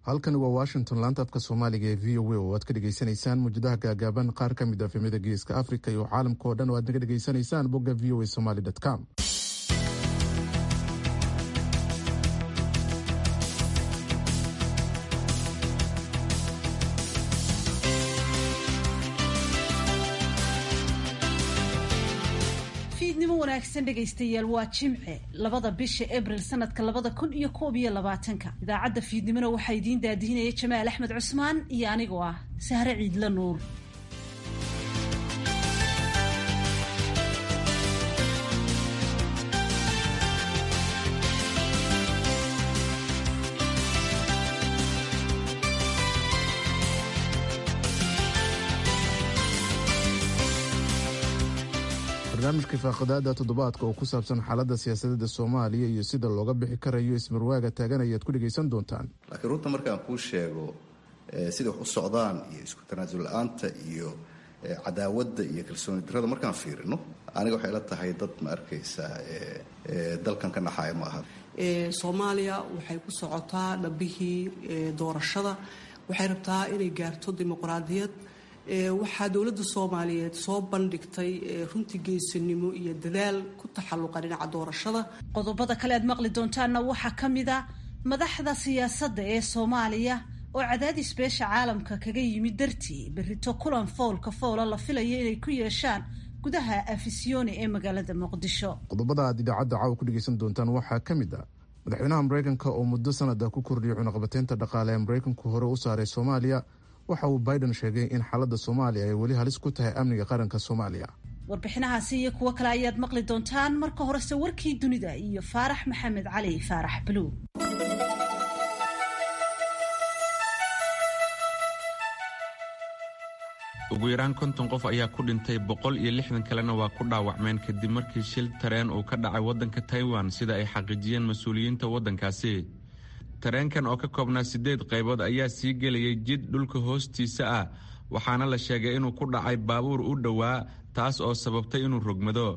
halkani waa washington laanta afka soomaaliga ee v o a oo aad ka dhegaysanaysaan muujadaha gaagaaban qaar ka mid a efemyada geeska africa iyo caalamka oo dhan oo aad naga dhegaysanaysaan bogga v o a somaly com fiidnimo wanaagsan dhegaystayaal waa jimce labada bisha abril sanadka labada kun iyo koob iyo labaatanka idaacadda fiidnimona waxaa idiin daadihinaya jamaal axmed cusmaan iyo anigoo ah sahre ciidla nuur barnaamijka faaqadaada toddobaadka oo ku saabsan xaaladda siyaasadeeda soomaaliya iyo sida looga bixi karayo ismarwaaga taagan ayaad ku dhegaysan doontaan laakiin runta markaan kuu sheego siday wax u socdaan iyo isku tanaasul la-aanta iyo cadaawadda iyo kalsooni darrada markaan fiirino aniga waxay la tahay dad ma arkaysaa dalkan ka naxaaya ma aha soomaaliya waxay ku socotaa dhabbihii doorashada waxay rabtaa inay gaarto dimuqraadiyad waxaa dowladda soomaaliyeed soo bandhigtay runtii geesinimo iyo dadaal ku taxalluqa dhinaca doorashada qodobada kale aad maqli doontaanna waxaa ka mid a madaxda siyaasadda ee soomaaliya oo cadaadis beesha caalamka kaga yimid dartii berrito kulan foolka foola la filayo inay ku yeeshaan gudaha afisyooni ee magaalada muqdisho qodobada aad idaacadda caawa ku dhegaysan doontaan waxaa ka mid ah madaxweynaha maraykanka oo muddo sanada ku kordhiyay cunaqabateynta dhaqaale ee maraykanku hore u saaray soomaaliya waxa uu biden sheegay in xaaladda soomaaliya ay weli halis ku tahay amniga qaranka soomaaliya warbixinahaasi iyo kuwo kale ayaad maqli doontaan marka horese warkii dunida iyo faarax maxamed cali faarax buluug ugu yaraan konton qof ayaa ku dhintay boqol iyo lixdan kalena waa ku dhaawacmeen kadib markii shil tareen uu ka dhacay waddanka taiwan sida ay xaqiijiyeen mas-uuliyiinta waddankaasi tareenkan oo ka koobnaa siddeed qaybood ayaa sii gelayay jid dhulka hoostiisa ah waxaana la sheegay inuu ku dhacay baabuur u dhowaa taas oo sababtay inuu rogmado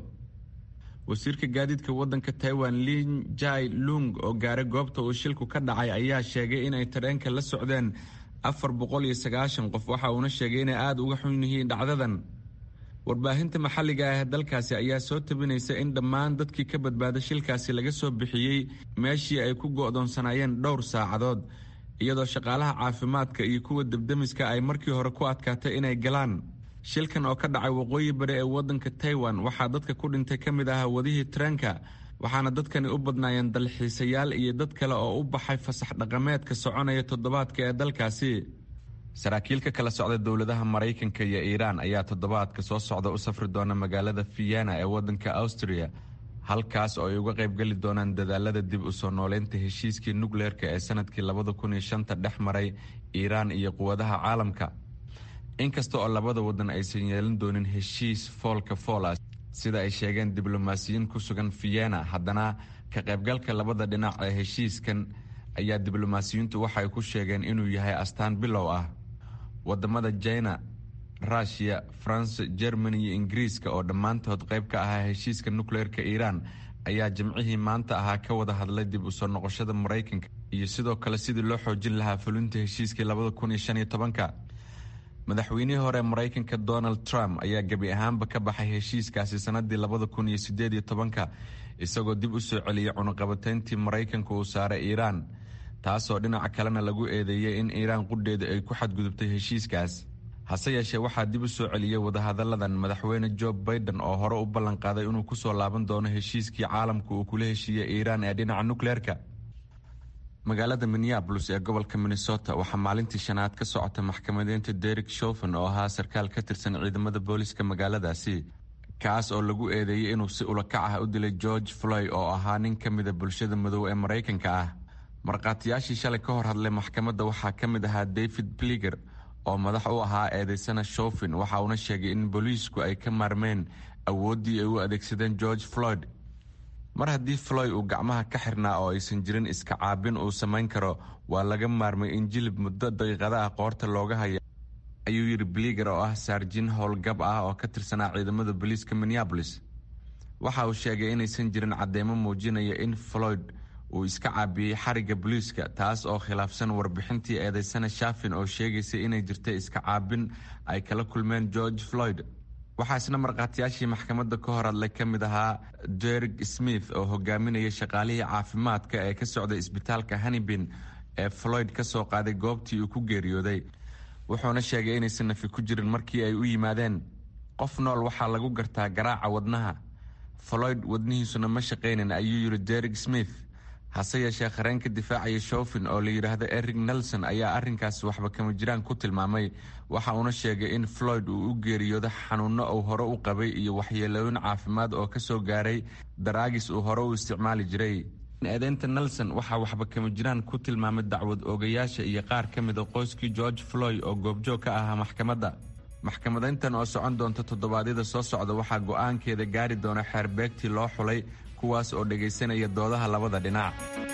wasiirka gaadiidka waddanka taiwan lin jai lung oo gaaray goobta uu shilku ka dhacay ayaa sheegay inay tareenka la socdeen afar boqol iyo sagaashan qof waxa uuna sheegay inay aada uga xun yihiin dhacdadan warbaahinta maxalliga ah ee dalkaasi ayaa soo tabinaysa in dhammaan dadkii ka badbaaday shilkaasi laga soo bixiyey meeshii ay ku go'doonsanaayeen dhowr saacadood iyadoo shaqaalaha caafimaadka iyo kuwa debdemiska ay markii hore ku adkaatay inay galaan shilkan oo ka dhacay waqooyi bari ee waddanka taiwan waxaa dadka ku dhintay ka mid ahaa wadihii tareenka waxaana dadkani u badnaayeen dalxiisayaal iyo dad kale oo u baxay fasax dhaqameedka soconaya toddobaadka ee dalkaasi saraakiil ka kala socda dowladaha maraykanka iyo iiraan ayaa toddobaadka soo socda u safri doona magaalada vienna ee waddanka austria halkaas oo ay uga qaybgeli doonaan dadaalada dib u soo nooleynta heshiiskii nukleerka ee sanadkii labada kun iyo shanta dhex maray iiraan iyo quwadaha caalamka inkasta oo labada waddan aysan yeelan doonin heshiis foolka foola sida ay sheegeen diblomaasiyiin ku sugan vienna haddana ka qaybgalka labada dhinac ee heshiiskan ayaa diblomaasiyiintu waxay ku sheegeen inuu yahay astaan bilow ah wadamada jina rushia france germany iyo ingiriiska oo dhammaantood qayb ka ahaa heshiiska nukleerka iiraan ayaa jimcihii maanta ahaa ka wada hadlay dib u soo noqoshada maraykanka iyo sidoo kale sidii loo xoojin lahaa fulinta heshiiskii labada kun iyo shan iyo tobanka madaxweynihii hore maraykanka donald trump ayaa gebi ahaanba ka baxay heshiiskaasi sanadii labada kun iyo sideed iyo tobanka isagoo dib u soo celiyey cunuqabateyntii maraykanka uu saaray iiraan taasoo dhinaca kalena lagu eedeeyey in iiraan qudheeda ay ku xadgudubtay heshiiskaas hase yeeshee waxaa dib u soo celiyey wadahadalladan madaxweyne jo baiden oo hore u ballanqaaday inuu kusoo laaban doono heshiiskii caalamka uu kula heshiiyey iiraan ee dhinaca nukleerka magaalada minneabolis ee gobolka minnesota waxaa maalintii shanaad ka socota maxkamadeynta derek shofen oo ahaa sarkaal ka tirsan ciidamada booliska magaaladaasi kaas oo lagu eedeeyey inuu si ulakac ah u dilay george floy oo ahaa nin ka mida bulshada madow ee maraykanka ah markhaatiyaashii shalay ka hor hadlay maxkamadda waxaa ka mid ahaa david bliger oo madax u ahaa eedeysana shofin waxa uuna sheegay in booliisku ay ka maarmeen awooddii ay u adeegsadeen george floyd mar haddii floy uu gacmaha ka xirnaa oo aysan jirin iska caabin uu samayn karo waa laga maarmay in jilib muddo daqiiqada ah qoorta looga haya ayuu yidhi bliger oo ah saarjin howlgab ah oo ka tirsanaa ciidamada booliiska minneabolis waxa uu sheegay inaysan jirin cadeymo muujinaya in floyd uu iska caabiyey xarigga booliiska taas oo khilaafsan warbixintii eedeysana shafin oo sheegaysay inay jirtay iska caabin ay kala kulmeen george floyd waxaa isna markhaatiyaashii maxkamadda ka hor hadlay ka mid ahaa derg smith oo hogaaminayay shaqaalihii caafimaadka ee ka socday isbitaalka hanibin ee floyd ka soo qaaday goobtii uu ku geeriyooday wuxuuna sheegay inaysan nafi ku jirin markii ay u yimaadeen qof nool waxaa lagu gartaa garaaca wadnaha floyd wadnihiisuna ma shaqaynin ayuu yidhi derg smith hase yeeshee qareenka difaacaya shofin oo la yidhaahdo eric nelson ayaa arrinkaasi waxba kama jiraan ku tilmaamay waxa uuna sheegay in floyd uu u geeriyoodo xanuunno uu hore u qabay iyo waxyeelooyin caafimaad oo ka soo gaaray daraagis uu hore u isticmaali jiray eedeynta nelson waxaa waxba kama jiraan ku tilmaamay dacwad oogayaasha iyo qaar ka mida qoyskii george floyd oo goobjoog ka ahaa maxkamadda maxkamadayntan oo socon doonta toddobaadyada soo socda waxaa go'aankeeda gaari doona xeerbeegtii loo xulay kuwaas oo dhegaysanaya doodaha labada dhinac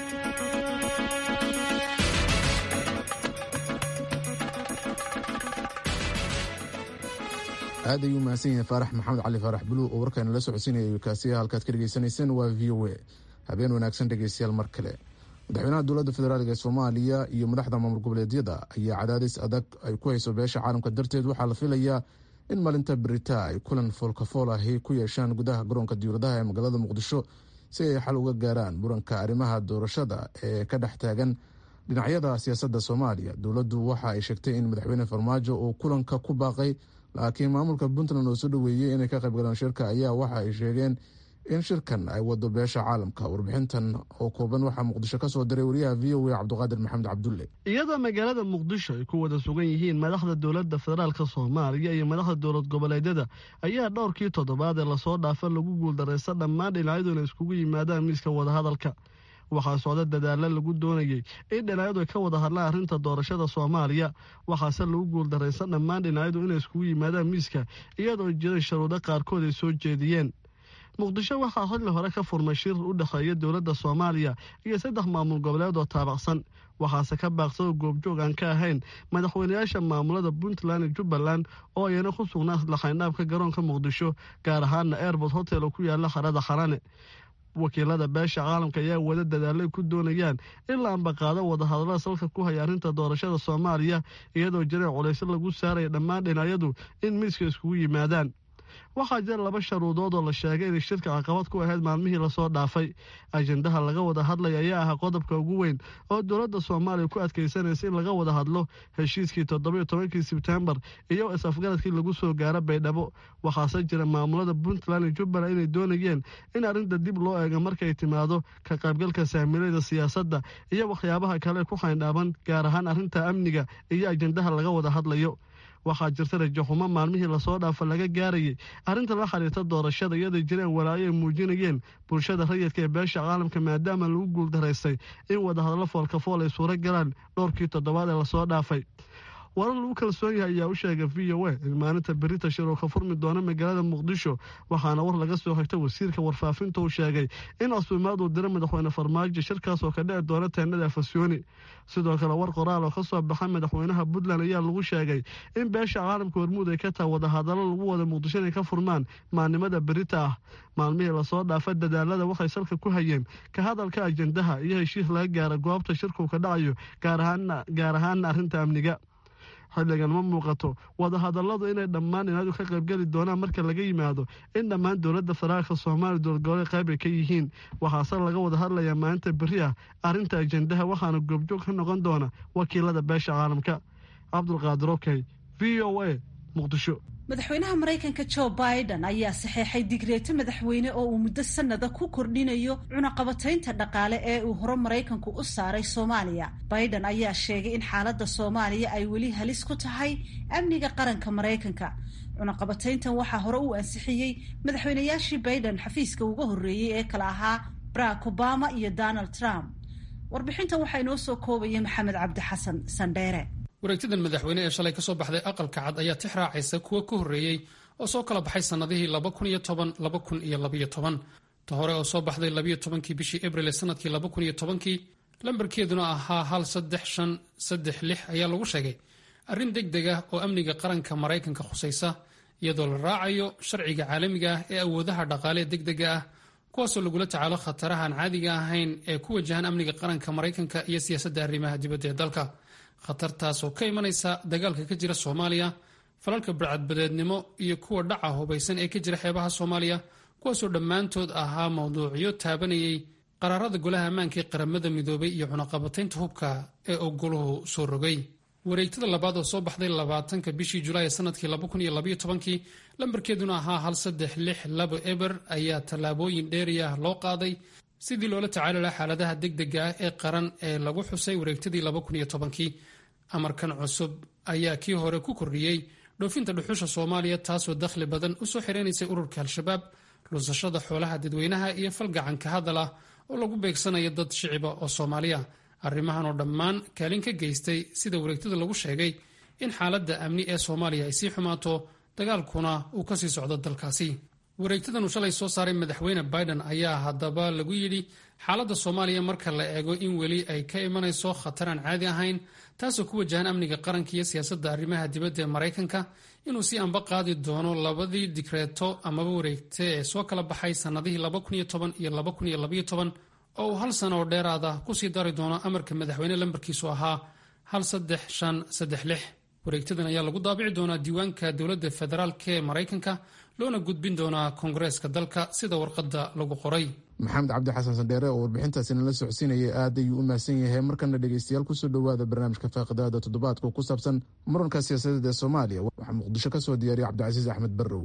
aad ayuu mahadsan yahay faarax maxamed cali faarax buluug oo warkaana la socodsiinaya kaasiya halkaad ka dhegaysanayseen waa v o a habeen wanaagsan dhegeystayaal mar kale madaxweynaha dowladda federaalk ee soomaaliya iyo madaxda maamul goboleedyada ayaa cadaadis adag ay ku hayso beesha caalamka darteed waxaa la filayaa in maalinta berita ay kulan foolkafool ahi ku yeeshaan gudaha garoonka diyauradaha ee magaalada muqdisho si ay xal uga gaaraan muranka arrimaha doorashada ee ka dhex taagan dhinacyada siyaasadda soomaaliya dowladdu waxa ay sheegtay in madaxweyne farmaajo uu kulanka ku baaqay laakiin maamulka puntland oo soo dhoweeyey inay ka qaybgalaan shirka ayaa waxa ay sheegeen in shirkan ay wado beesha caalamka warbixintan oo kooban waxaa muqdisho ka soo diray wariyaha v o a cabdiqaadir maxamed cabdulle iyadoo magaalada muqdisho ay ku wada sugan yihiin madaxda dowladda federaalka soomaaliya iyo madaxda dowlad goboleedyada ayaa dhowrkii toddobaad ee lasoo dhaafa lagu guuldaraysta dhammaan dhinacyadu inay iskugu yimaadaan miiska wadahadalka waxaa socda dadaalla lagu doonayey in dhinacyadu ay ka wada hadlaan arrinta doorashada soomaaliya waxaase lagu guuldaraysta dhammaan dhinacyadu inay iskugu yimaadaan miiska iyadoo jiray sharuudo qaarkood ay soo jeediyeen muqdisho waxaa xilli hore ka furmay shir u dhexeeya dowladda soomaaliya iyo saddex maamul goboleed oo taabacsan waxaase ka baaqsado goobjoog aan ka ahayn madaxweynayaasha maamulada puntland iyo jubbaland oo ayana ku sugnaa laxaynhaabka garoonka muqdisho gaar ahaana airbort hotel oo ku yaala harada xarane wakiilada beesha caalamka ayaa wada dadaalay ku doonayaan in la ambaqaado wadahadallada salka ku haya arrinta doorashada soomaaliya iyadoo jireen culaysyo lagu saaraya dhammaan dhinacyadu in miiska iskugu yimaadaan waxaa jira laba sharuudood oo la sheegay inay shirka caqabad ku ahayd maalmihii lasoo dhaafay ajendaha laga wada hadlaya ayaa ahaa qodobka ugu weyn oo dowladda soomaaliya ku adkaysanaysa in laga wada hadlo heshiiskii toddobiyo tobankii sebtembar iyo is-afgaradkii lagu soo gaaro baydhabo waxaase jira maamulada puntland iyo jubbaland inay doonayeen in arrinta dib loo eego markay timaado ka qaybgalka saamilayda siyaasadda iyo waxyaabaha kale ku xayndhaaban gaar ahaan arrinta amniga iyo ajendaha laga wada hadlayo waxaa jirta rajaxumo maalmihii lasoo dhaafa laga gaarayay arrinta la xiriirta doorashada iyadoo jireen walaayo ay muujinayeen bulshada rayidka ee beesha caalamka maadaama lagu guuldaraystay in wadahadallo foolkafool ay suuro galaan dhowrkii toddobaad ee lasoo dhaafay warar lagu kalsoon yahay ayaa u sheegay v o a in maalinta berita shir oo ka furmi doona magaalada muqdisho waxaana war laga soo xigta wasiirka warfaafinta uu sheegay in cusbimaad uu dira madaxweyne farmaajo shirkaas oo ka dhici doona teenada afasyooni sidoo kale war qoraal oo ka soo baxa madaxweynaha puntland ayaa lagu sheegay in beesha caalamka hormuud ay ka taha wadahadallo lagu wada muqdisho inay ka furmaan maalnimada berita ah maalmihii lasoo dhaafa dadaalada waxay salka ku hayeen ka hadalka ajendaha iyo heshiis laga gaara goobta shirkuu ka dhacayo gaar ahaana arrinta amniga xilligan ma muuqato wadahadalladu inay dhammaan inaadu ka qaybgeli doonaan marka laga yimaado in dhammaan dowladda federaalka soomaaliya dowladgoboleed qayb ay ka yihiin waxaase laga wada hadlayaa maalinta beri ah arrinta ajendaha waxaana goobjoog ka noqon doona wakiilada beesha caalamka cabdulqaadir okey v o a muqdisho madaxweynaha maraykanka jo biden ayaa saxeexay digreeto madaxweyne oo uu muddo sanada ku kordhinayo cunaqabataynta dhaqaale ee uu hore maraykanku u saaray soomaaliya biden ayaa sheegay in xaaladda soomaaliya ay weli halis ku tahay amniga qaranka maraykanka cunaqabatayntan waxaa hore uu ansixiyey madaxweynayaashii biden xafiiska uga horreeyey ee kale ahaa barack obama iyo donald trump warbixintan waxaa inoo soo koobaya maxamed cabdi xasan sandheere wareegtadan madaxweyne ee shalay ka soo baxday aqalka cad ayaa tix raacaysa kuwa ka horreeyey oo soo kala baxay sannadihii laba kun iyo toban laba kun iyo labaiyo toban ta hore oo soo baxday labayo tobankii bishii abril ee sanadkii laba kun iyo tobankii lambarkeeduna ahaa hal saddex shan saddex lix ayaa lagu sheegay arrin deg deg ah oo amniga qaranka maraykanka khusaysa iyadoo la raacayo sharciga caalamiga ah ee awoodaha dhaqaalee deg dega ah kuwaasoo lagula tacaalo khataraha aan caadiga ahayn ee ku wajahan amniga qaranka maraykanka iyo siyaasadda arrimaha dibadda ee dalka khatartaasoo ka imanaysa dagaalka ka jira soomaaliya falalka barcadbadeednimo iyo kuwa dhaca hubaysan ee ka jira xeebaha soomaaliya kuwaasoo dhammaantood ahaa mawduucyo taabanayay qaraarada golaha ammaanka ee qaramada midoobay iyo cunaqabataynta hubka ee uu goluhu soo rogay wareegtada labaad oo soo baxday labaatanka bishii julaay sanadkii labakuniyolabyotobankii lambarkeeduna ahaa hal saddex lix labo eber ayaa tallaabooyin dheeriah loo qaaday sidii loola tacaali laha xaaladaha degdega ah ee qaran ee lagu xusay wareegtadii labakunyotobankii amarkan cusub ayaa kii hore ku kordhiyey dhoofinta dhuxusha soomaaliya taasoo dakhli badan usoo xireynaysay ururka al-shabaab lunsashada xoolaha dadweynaha iyo falgacanka hadal ah oo lagu beegsanayo dad shiciba oo soomaaliya arrimahan oo dhammaan kaalin ka geystay sida wareegtada lagu sheegay in xaaladda amni ee soomaaliya ay sii xumaato dagaalkuna uu kasii socdo dalkaasi wareegtadan uu shalay soo saaray madaxweyne biden ayaa haddaba lagu yidhi xaaladda soomaaliya marka la eego in weli ay ka imanayso khatar aan caadi ahayn taasoo ku wajahan amniga qaranka iyo siyaasadda arrimaha dibadda ee maraykanka inuu si anba qaadi doono labadii digreeto amaba wareegte ee soo kala baxay sannadihii iyo oo uu hal sano oo dheeraada kusii dari doono amarka madaxweyne lambarkiisu ahaa hal saddex shan saddex lix wareegtadan ayaa lagu daabici doonaa diiwaanka dowladda federaalk ee maraykanka loona gudbin doonaa koongareeska dalka sida warqadda lagu qoray maxamed cabdi xasan sandheere oo warbixintaasi nala socodsiinayay aad ayuu u mahadsan yahay markana dhegeystayaal kusoo dhowaada barnaamijka faaqidaada toddobaadka ku saabsan muranka siyaasadeed ee soomaaliya waxaa muqdisho ka soo diyaariya cabdicasiis axmed barrow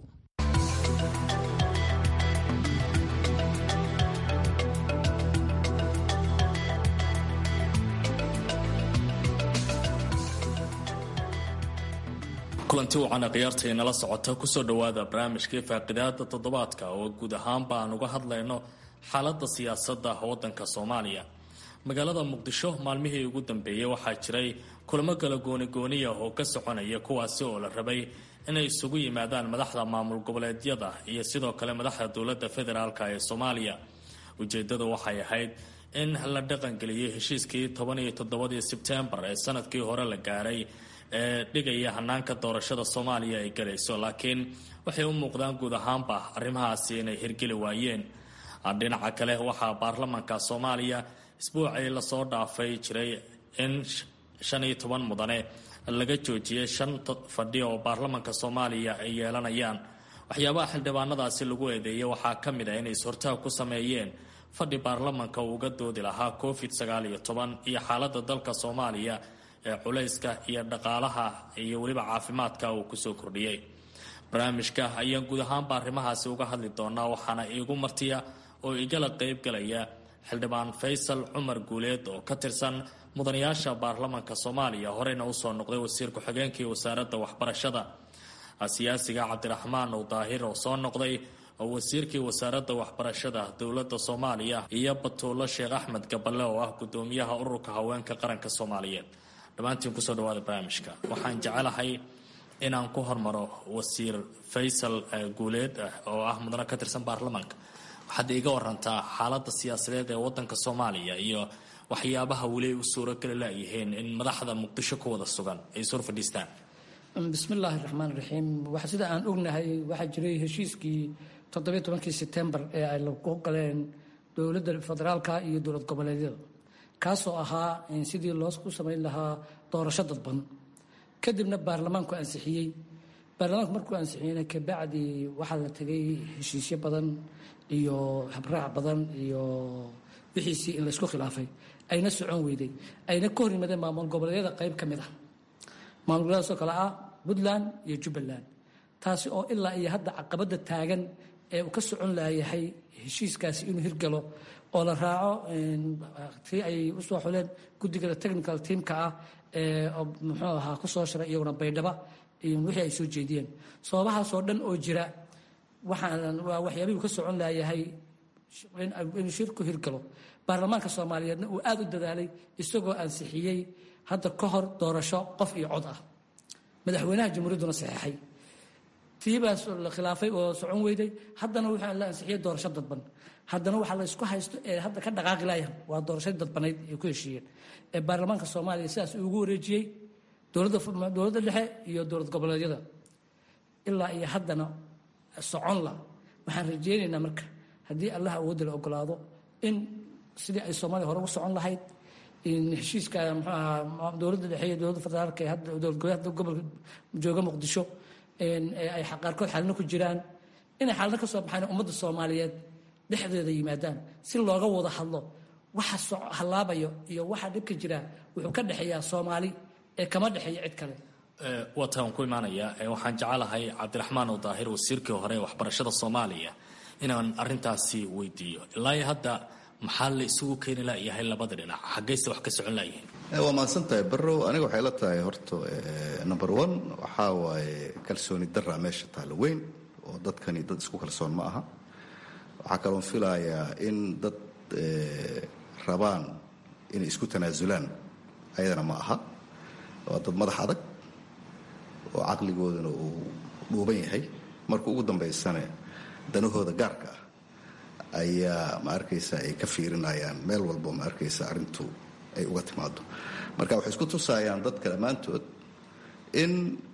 kulanti wacan khiyaarta nala socota kusoo dhowaada barnaamijkii faaqidaada toddobaadka oo guud ahaanba aan uga hadlayno xaalada siyaasada wadanka soomaaliya magaalada muqdisho maalmihii ugu dambeeyey waxaa jiray kulamo kala goonigooniya oo ka soconaya kuwaasi oo la rabay inay isugu yimaadaan madaxda maamul goboleedyada iyo sidoo kale madaxda dowlada federaalk ee soomaaliya ujeedadu waxay ahayd in la dhaqangeliyay heshiiskii toban iyo toddobadii sebtembar ee sanadkii hore la gaaray ee dhigaya hanaanka doorashada soomaaliya ay galayso laakiin waxay u muuqdaan guud ahaanba arrimahaasi inay hirgeli waayeen dhinaca kale waxaa baarlamanka soomaaliya isbuucii lasoo dhaafay jiray in shan iyo toban mudane laga joojiyay shan fadhi oo baarlamanka soomaaliya ay yeelanayaan waxyaabaha xildhibaanadaasi lagu eedeeyay waxaa ka mid ah inay is-hortaag ku sameeyeen fadhi baarlamanka uu uga doodi lahaa covid sagaal iyo toban iyo xaalada dalka soomaaliya ee culayska iyo dhaqaalaha iyo weliba caafimaadka uu kusoo kordhiyey barnaamijka ayaan guud ahaanba arrimahaasi uga hadli doonaa waxaana iigu martiya oo igala qeybgalaya xildhibaan faysal cumar guuleed oo ka tirsan mudanayaasha baarlamanka soomaaliya horeyna usoo noqday wasiir ku-xigeenkii wasaaradda waxbarashada siyaasiga cabdiraxmaan ow daahir oo soo noqday oo wasiirkii wasaaradda waxbarashada dowladda soomaaliya iyo batuulo sheekh axmed gaballe oo ah gudoomiyaha ururka haweenka qaranka soomaaliyeed dhammaantiin kusoo dhawaada barnaamijka waxaan jecelahay inaan ku hormaro wasiir faysal guuleed oo ah mudane ka tirsan baarlamaanka waxaad iiga warantaa xaalada siyaasadeed ee wadanka soomaaliya iyo waxyaabaha weli ay u suurogeli layihiin in madaxda muqdisho ku wada sugan ay sor fadhiistaan bismillaahi raxmaan raxiim sida aan ognahay waxaa jiray heshiiskii toddobiyo tobankii sebtembar ee ay lagu galeen dowladda federaalka iyo dowlad goboleedyada kaasoo ahaa sidii loo ku samayn lahaa doorasho dadban kadibna baarlamaanku ansixiyey baarlamaanku markuu ansixiyeyna kabacdi waxaa la tegay heshiisyo badan iyo habraac badan iyo wixiisii in laysku khilaafay ayna socon weyday ayna ka hor yimaadeen maamul goboleedyada qayb ka mid ah maamul goboleedaasoo kale ah puntland iyo jubbaland taasi oo ilaa iyo hadda caqabadda taagan ee uu ka socon laayahay heshiiskaasi inuu hirgalo oo la raaco tii ay usoo xuleen guddiga technical teamka ah ee muxuu ahaa kusoo shiray iyaguna baydhaba wixii ay soo jeediyeen sababahaasoo dhan oo jira waxaan waa waxyaabihii ka socon laayahay inuu shirku hirgalo baarlamaanka soomaaliyeedna uu aada u dadaalay isagoo ansixiyey hadda ka hor doorasho qof iyo cod ah madaxweynaha jamhuuriyadduna saxeexay tiibaas la khilaafay oo socon weyday haddana waxaa la ansixiyey doorasho dadban haddana waxaa la isku haysto ee hadda ka dhaqaaqi laayaan waa doorashadii dadbanayd ay ku heshiiyeen ee baarlamaanka soomaaliya sidaas ugu wareejiyey dowladda dhexe iyo dowlad goboleedyada ilaa iyo haddana socon la waxaan rajeynaynaa marka haddii allah awoodda la ogolaado in sidii ay soomaaliya hore ugu socon lahayd heshiiska muxuu ahaa dowladda dhexe iyo dowladda federaalka ee hadda dowlad goboleedka gobolka jooga muqdisho ay qaarkood xalino ku jiraan inay xalino ka soo baxaan ummadda soomaaliyeed dhexdeeda yimaadaan si looga wada hadlo waxa hallaabayo iyo waxa dhibka jira wuxuu ka dhexeeyaa soomaali ee kama dhexeeya cid kale waataan ku imaanaya waxaan jecelahay cabdiraxmaan oo daahir wasiirkii hore ee waxbarashada soomaaliya inaan arintaasi weydiiyo ilaa hadda maxaa la isugu keeni layahay labada dhinac xaggayse wax ka socon layihiin waa mahadsan tahay barrow aniga waxay la tahay horta number one waxaa waaye kalsooni daraa meesha taalla weyn oo dadkani dad isku kalsoon ma aha waxaa kaloon filayaa in dad rabaan inay isku tanaasulaan ayadana ma aha waa dad madax adag oo caqligoodana uu dhuuban yahay marka ugu dambaysana danahooda gaarka ah ayaa ma arkaysa ay ka fiirinayaan meel walbo ma arkaysa arrintu ay uga timaado marka waxay isku tusaayaan dadka dhammaantood in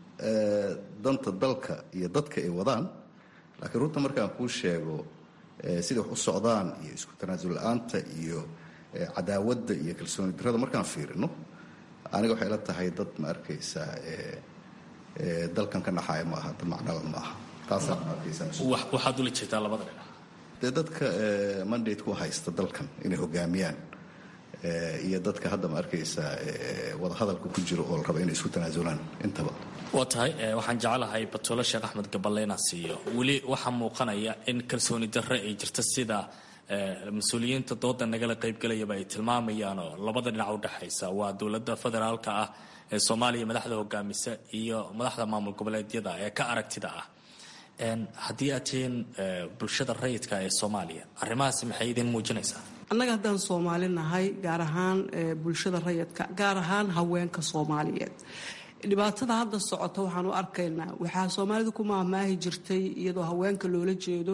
danta dalka iyo dadka ay wadaan laakiin runta markaan kuu sheego siday wax u socdaan iyo isku tanaasul la-aanta iyo cadaawadda iyo kalsooni darada markaan fiirino aniga waxay la tahay dad ma arkaysa dalkan ka naxaaya ma aha dad macnala ma aha taasaa ma arkaysa waxaad ula jeedaa labada dhinac dee dadka mandate ku haysta dalkan inay hogaamiyaan iyo dadka hadda ma arkaysa wadahadalka ku jiro oo la raba inay isku tanaasulaan intaba waa tahay waxaan jecelahay batuulo sheekh axmed gaballe inaan siiyo weli waxaa muuqanaya in kalsooni darre ay jirta sida mas-uuliyiinta dooda nagala qaybgelayaba ay tilmaamayaanoo labada dhinac u dhexaysa waa dowladda federaalka ah ee soomaaliya madaxda hogaamisa iyo madaxda maamul goboleedyada ee ka aragtida ah haddii aad tihiin bulshada rayidka ee soomaaliya arrimahaasi maxay idin muujinaysaa annaga haddaan soomaali nahay gaar ahaan bulshada rayidka gaar ahaan haweenka soomaaliyeed dhibaatada hadda socota waxaan u arkaynaa waxaa soomaalidu ku maahmaahi jirtay iyadoo haweenka loola jeedo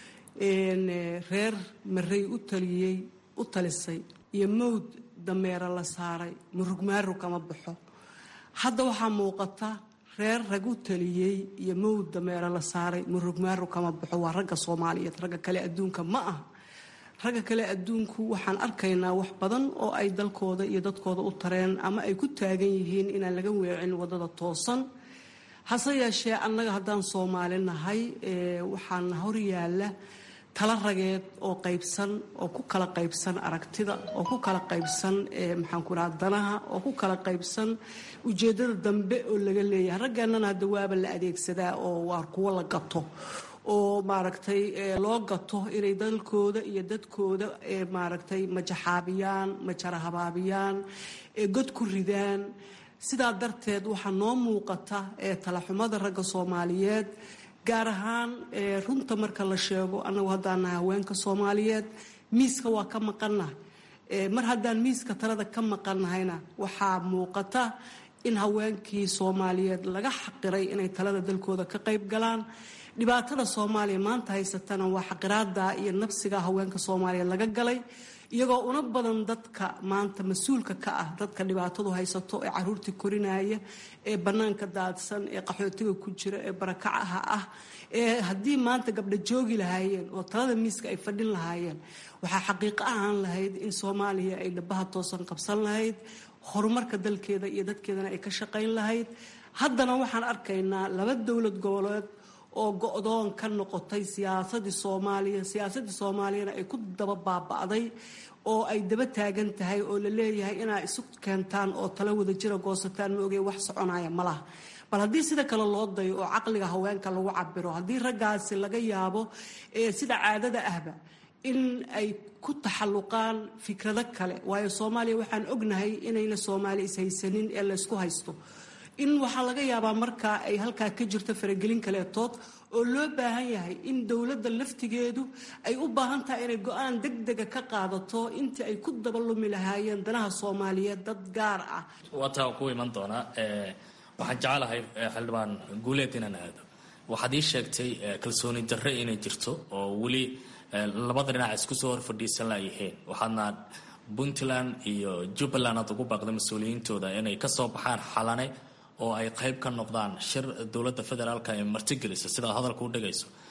reer marey u taliyey u talisay iyo mawd dameera la saaray murugmaarug kama baxo hadda waxaa muuqata reer rag u taliyey iyo mawd dameera la saaray murugmaarug kama baxo waa ragga soomaaliyeed ragga kale adduunka ma aha ragga kale adduunku waxaan arkaynaa wax badan oo ay dalkooda iyo dadkooda u tareen ama ay ku taagan yihiin inaan laga weecin wadada toosan hase yeeshee annaga haddaan soomaali nahay waxaana horyaala tala rageed oo qaybsan oo ku kala qaybsan aragtida oo ku kala qaybsan maxaan ku dhaha danaha oo ku kala qaybsan ujeeddada dambe oo laga leeyahay raggeennana hadda waaba la adeegsadaa oo waa kuwo la gato oo maaragtay loo gato inay dalkooda iyo dadkooda maaragtay majaxaabiyaan majarahabaabiyaan god ku ridaan sidaa darteed waxaa noo muuqata talaxumada ragga soomaaliyeed gaar ahaan runta marka la sheego annagu haddaan nahay haweenka soomaaliyeed miiska waa ka maqannahay mar haddaan miiska talada ka maqannahayna waxaa muuqata in haweenkii soomaaliyeed laga xaqiray inay talada dalkooda ka qayb galaan dhibaatada soomaaliya maanta haysatana waa xaqiraada iyo nabsiga haweenka soomaaliyeed laga galay iyagoo una badan dadka maanta mas-uulka ka ah dadka dhibaatadu haysato ee caruurtii korinaya ee bannaanka daadsan ee qaxootiga ku jira ee barakacaha ah ee haddii maanta gabdha joogi lahaayeen oo talada miiska ay fadhin lahaayeen waxaa xaqiiqo ahaan lahayd in soomaaliya ay dhabaha toosan qabsan lahayd horumarka dalkeeda iyo dadkeedana ay ka shaqayn lahayd haddana waxaan arkaynaa laba dowlad goboleed oo go-doon ka noqotay siyaasadii soomaaliya siyaasadii soomaaliyana ay ku daba baaba'day oo ay daba taagan tahay oo la leeyahay inaa isu keentaan oo tala wada jira goosataan ma ogey wax soconaya ma laha bal haddii sida kale loo dayo oo caqliga haweenka lagu cabiro haddii raggaasi laga yaabo sida caadada ahba in ay ku taxalluqaan fikrado kale waayo soomaaliya waxaan ognahay inayna soomaali ishaysanin ee laysku haysto in waxaa laga yaabaa markaa ay halkaa ka jirto faragelin kaleetood oo loo baahan yahay in dowladda laftigeedu ay u baahan tahay inay go-aan degdega ka qaadato intii ay ku dabalumi lahaayeen danaha soomaaliyeed dad gaar ah waataa ku iman doonaa waxaan jecelahay xildhibaan guuleed inaan aado waxaad ii sheegtay kalsooni darre inay jirto oo weli labada dhinac isku soo hor fadhiisan layihiin waxaadna puntland iyo jubbaland aad ugu baaqday mas-uuliyiintooda inay kasoo baxaan xalane oo ay qayb ka noqdaan shir dowladda federaalka ee martigelisa sidaad hadalka u dhagayso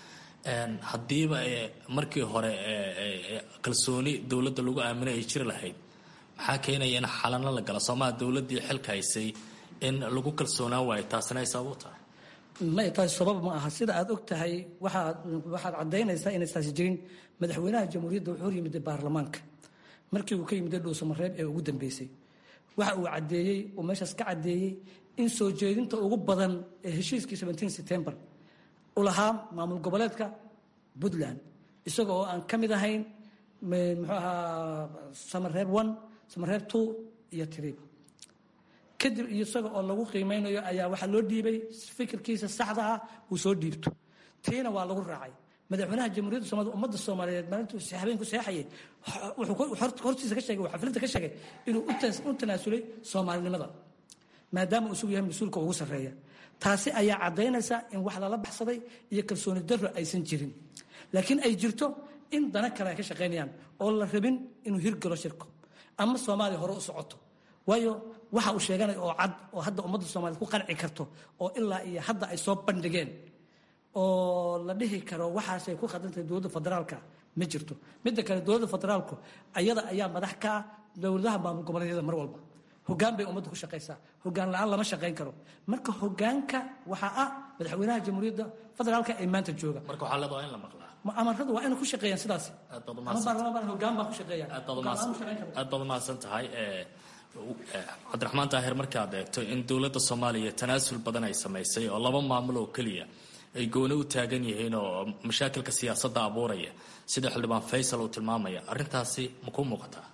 haddiiba markii hore kalsooni dowladda lagu aaminay ay jiri lahayd maxaa keenaya in xalano la gala soomaa dowladdii xilka haysay in lagu kalsoonaan waayo taasina ay sabab u tahay may taasi sabab ma aha sida aad og tahay waxaad waxaad caddaynaysaa inay taasi jirin madaxweynaha jamhuuriyadda wuxuu yimid baarlamaanka markii uu ka yimid dhuusamareeb ee ugu dambeysay waxa uu caddeeyey uu meeshaas ka caddeeyey in soo jeedinta ugu badan ee heshiiskii seventeen september u lahaa maamul goboleedka puntland isaga oo aan ka mid ahayn muxuu ahaa samareeb one samareeb two iyo tiriib kadib isaga oo lagu qiimeynayo ayaa waxaa loo dhiibay fikirkiisa saxda ah uu soo dhiibto tiina waa lagu raacay madaxweynaha jamhuuriyadda soomaalida ummadda soomaaliyeed maalintuu habeenku seexayay wuxuu hortiisa ka sheegay xaflinta ka sheegay inuu u tanaasulay soomaalinimada maadaama uu isugu yahay mas-uulka ugu sarreeya taasi ayaa caddaynaysa in wax lala baxsaday iyo kalsooni darro aysan jirin laakiin ay jirto in dana kale ay ka shaqaynayaan oo la rabin inuu hirgalo shirko ama soomaaliya hore u socoto waayo waxa uu sheeganaya oo cad oo hadda ummadda soomaaliyed ku qanci karto oo ilaa iyo hadda ay soo bandhigeen oo la dhihi karo waxaasay ku khadantahay dowladda federaalka ma jirto midda kale dowladda federaalku ayada ayaa madax ka ah dowladaha maamul goboleedyada mar walba hogaan bay ummadda ku shaqaysaa hogaan la-aan lama shaqayn karo marka hogaanka waxaa ah madaxweynaha jamhuuriyadda federaalka ee maanta jooga marka waxaa leedahay in la maqlaa amaradu waa inay ku shaqeeyaan sidaas ama baarlamaan hogaan baa ku shaqeeyaan aad baad umahadsan tahay cabdiraxmaan daahir markaad eegto in dowladda soomaaliya tanaasul badan ay samaysay oo laba maamul oo keliya ay gooni u taagan yihiin oo mashaakilka siyaasadda abuuraya sida xildhibaan faysal uu tilmaamaya arrintaasi ma kuu muuqataa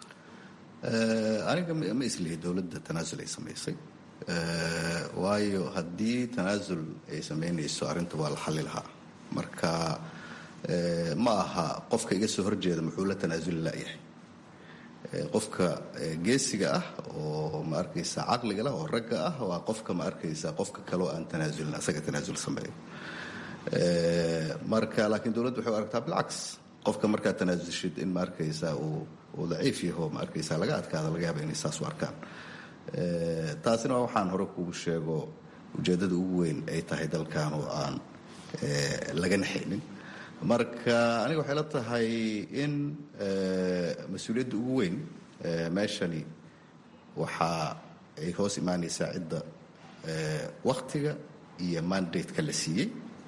aniga ma islihi dowladda tanaasul ay samaysay waayo haddii tanaasul ay samaynayso arrinta waa la xalli lahaa marka ma aha qofka iga soo horjeeda muxuu la tanaasuli layahay qofka geesiga ah oo ma arkaysa caqliga lah oo ragga ah waa qofka ma arkaysa qofka kaleo aan tanaasulin asaga tanaasul sameeyo marka laakiin dowladdu waxay u aragtaa bilcaks qofka markaad tanaasulshid in ma arkaysa uu uu daciif yaho ma arkaysa laga adkaada laga yaaba inay saas u arkaan taasina waa waxaan hore kugu sheego ujeeddada ugu weyn ay tahay dalkan oo aan laga naxaynin marka aniga waxay la tahay in mas-uuliyadda ugu weyn meeshani waxa ay hoos imaanaysaa cidda waktiga iyo mandate-ka la siiyey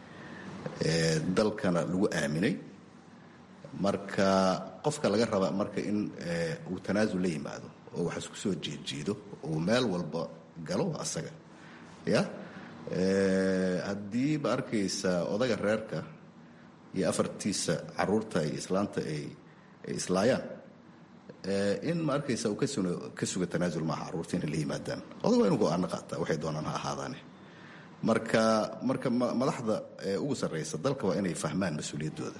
dalkana lagu aaminay marka qofka laga raba marka in uu tanaasul la yimaado oo wax isku soo jeedjeedo uu meel walba galo waa asaga ya haddii ma arkaysa odaga reerka iyo afartiisa caruurta iyo islaanta ay ay islaayaan in ma arkaysa uu ka suga tanaasul maaha carruurta inay la yimaadaan odag waa inu go-aano qaataa waxay doonaan ha ahaadaane marka marka madaxda ugu sarraysa dalka waa inay fahmaan mas-uuliyaddooda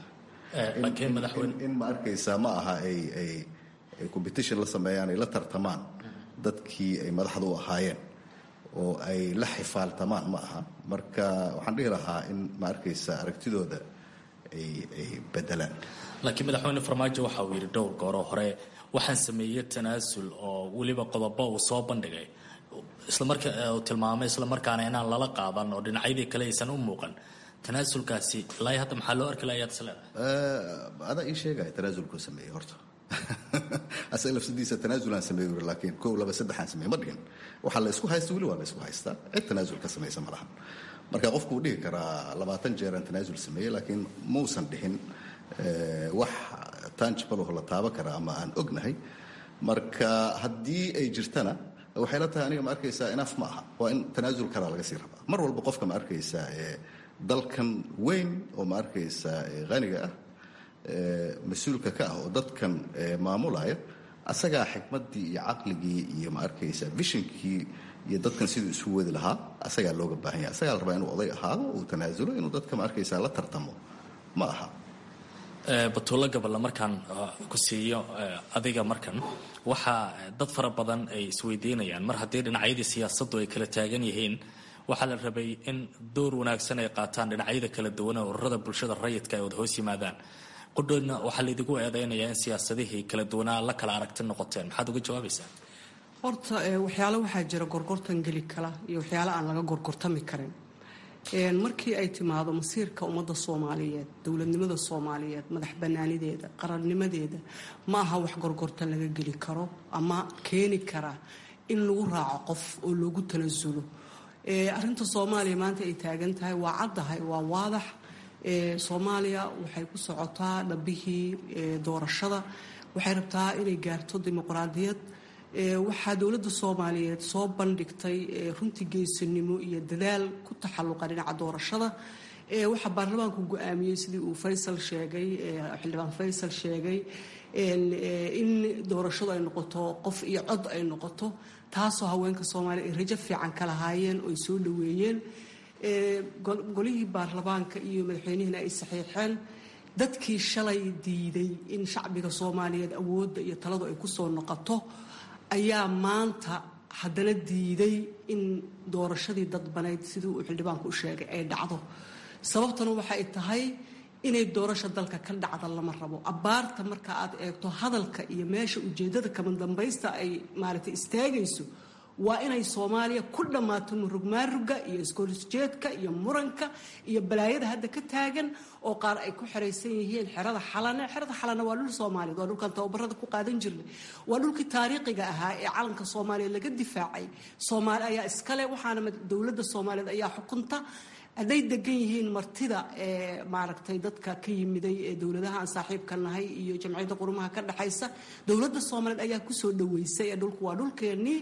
in ma arkaysa ma aha ay ay ay competition la sameeyaan ay la tartamaan dadkii ay madaxda u ahaayeen oo ay la xifaaltamaan ma aha marka waxaan dhihi lahaa in ma arkaysa aragtidooda ay bedelaan laakiin madaxweyne farmaajo waxa uu yidhi dhowr gooroo hore waxaan sameeyey tanaasul oo weliba qodobo uu soo bandhigay islamarka uu tilmaamay islamarkaana inaan lala qaadan oo dhinacyadii kale aysan u muuqan tanaasulkaasi ilaa hadda maxaa loo arki lahayaad isleedahay adaa ii sheegaya tanaasulkuu sameeyey horta asaga lafsadiisa tanaasulaan sameey uri laakiin kow laba saddexaan sameey ma dhigin waxaa la isku haysta weli waa la isku haystaa cid tanaasul ka samaysa ma lahan marka qofku wuu dhihi karaa labaatan jeeraan tanaasul sameeyey laakiin mausan dhihin wax tangible oo la taaban karaa ama aan ognahay marka haddii ay jirtana waxay la tahay aniga ma arkaysaa inaf ma aha waa in tanaasul kalaa laga sii rabaa mar walba qofka ma arkaysaa dalkan weyn oo ma arkaysaa haniga ah mas-uulka ka ah oo dadkan maamulaya asagaa xikmaddii iyo caqligii iyo ma arkaysa vishonkii iyo dadkan siduu isu wadi lahaa asagaa looga baahan yahay asagaa la rabaa inuu oday ahaado uu tanaasulo inuu dadka ma arkaysa la tartamo ma aha batuulo gaballa markaan ku siiyo adiga markan waxaa dad fara badan ay isweydiinayaan mar haddii dhinacyadii siyaasaddu ay kala taagan yihiin waxaa la rabay in door wanaagsan ay qaataan dhinacyada kala duwan ee ururada bulshada rayidka ay wada hoos yimaadaan qudhoodna waxaa laydigu eedaynayaa in siyaasadihii kala duwanaa la kala aragti noqoteen maxaad uga jawaabaysaa horta waxyaalo waxaa jira gorgortan geli kala iyo waxyaalo aan laga gorgortami karin markii ay timaado masiirka ummadda soomaaliyeed dowladnimada soomaaliyeed madax banaanideeda qarannimadeeda ma aha wax gorgortan laga geli karo ama keeni kara in lagu raaco qof oo loogu tanasulo arinta soomaaliya maanta ay taagan tahay waa caddahay waa waadax soomaaliya waxay ku socotaa dhabihii doorashada waxay rabtaa inay gaarto dimuqraadiyad waxaa dowladda soomaaliyeed soo bandhigtay runtii geesinimo iyo dadaal ku taxalluqa dhinaca doorashada waxaa baarlamaanku go-aamiyey sidii uu faysal sheegay xildhibaan faysal sheegay in doorashadu ay noqoto qof iyo cod ay noqoto taasoo haweenka soomaaliya ay rajo fiican ka lahaayeen oo ay soo dhoweeyeen golihii baarlamaanka iyo madaxweynihiina ay saxiixeen dadkii shalay diiday in shacbiga soomaaliyeed awoodda iyo taladu ay kusoo noqoto ayaa maanta haddana diiday in doorashadii dadbanayd sidii uu xildhibaanku u sheegay ay dhacdo sababtana waxay tahay inay doorasha dalka ka dhacda lama rabo abbaarta marka aad eegto hadalka iyo meesha ujeeddada kama dambaysta ay maaragtay istaagayso waa inay soomaaliya ku dhammaato murugmaaruga iyo iskorisjeedka iyo muranka iyo balaayada hadda ka taagan oo qaar ay ku xeraysan yihiin xerada xalane xerada xalane waa dhul soomaaliyeed waa dhulkan tababarada ku qaadan jirnay waa dhulkii taariikhiga ahaa ee calanka soomaaliya laga difaacay soomaali ayaa iskale waxaana dowladda soomaaliyeed ayaa xukunta hadday degan yihiin martida ee maaragtay dadka ka yimiday ee dowladaha aan saaxiibka nahay iyo jamciyadda qurumaha ka dhexaysa dowladda soomaaliyeed ayaa kusoo dhaweysay ee dhulku waa dhulkeennii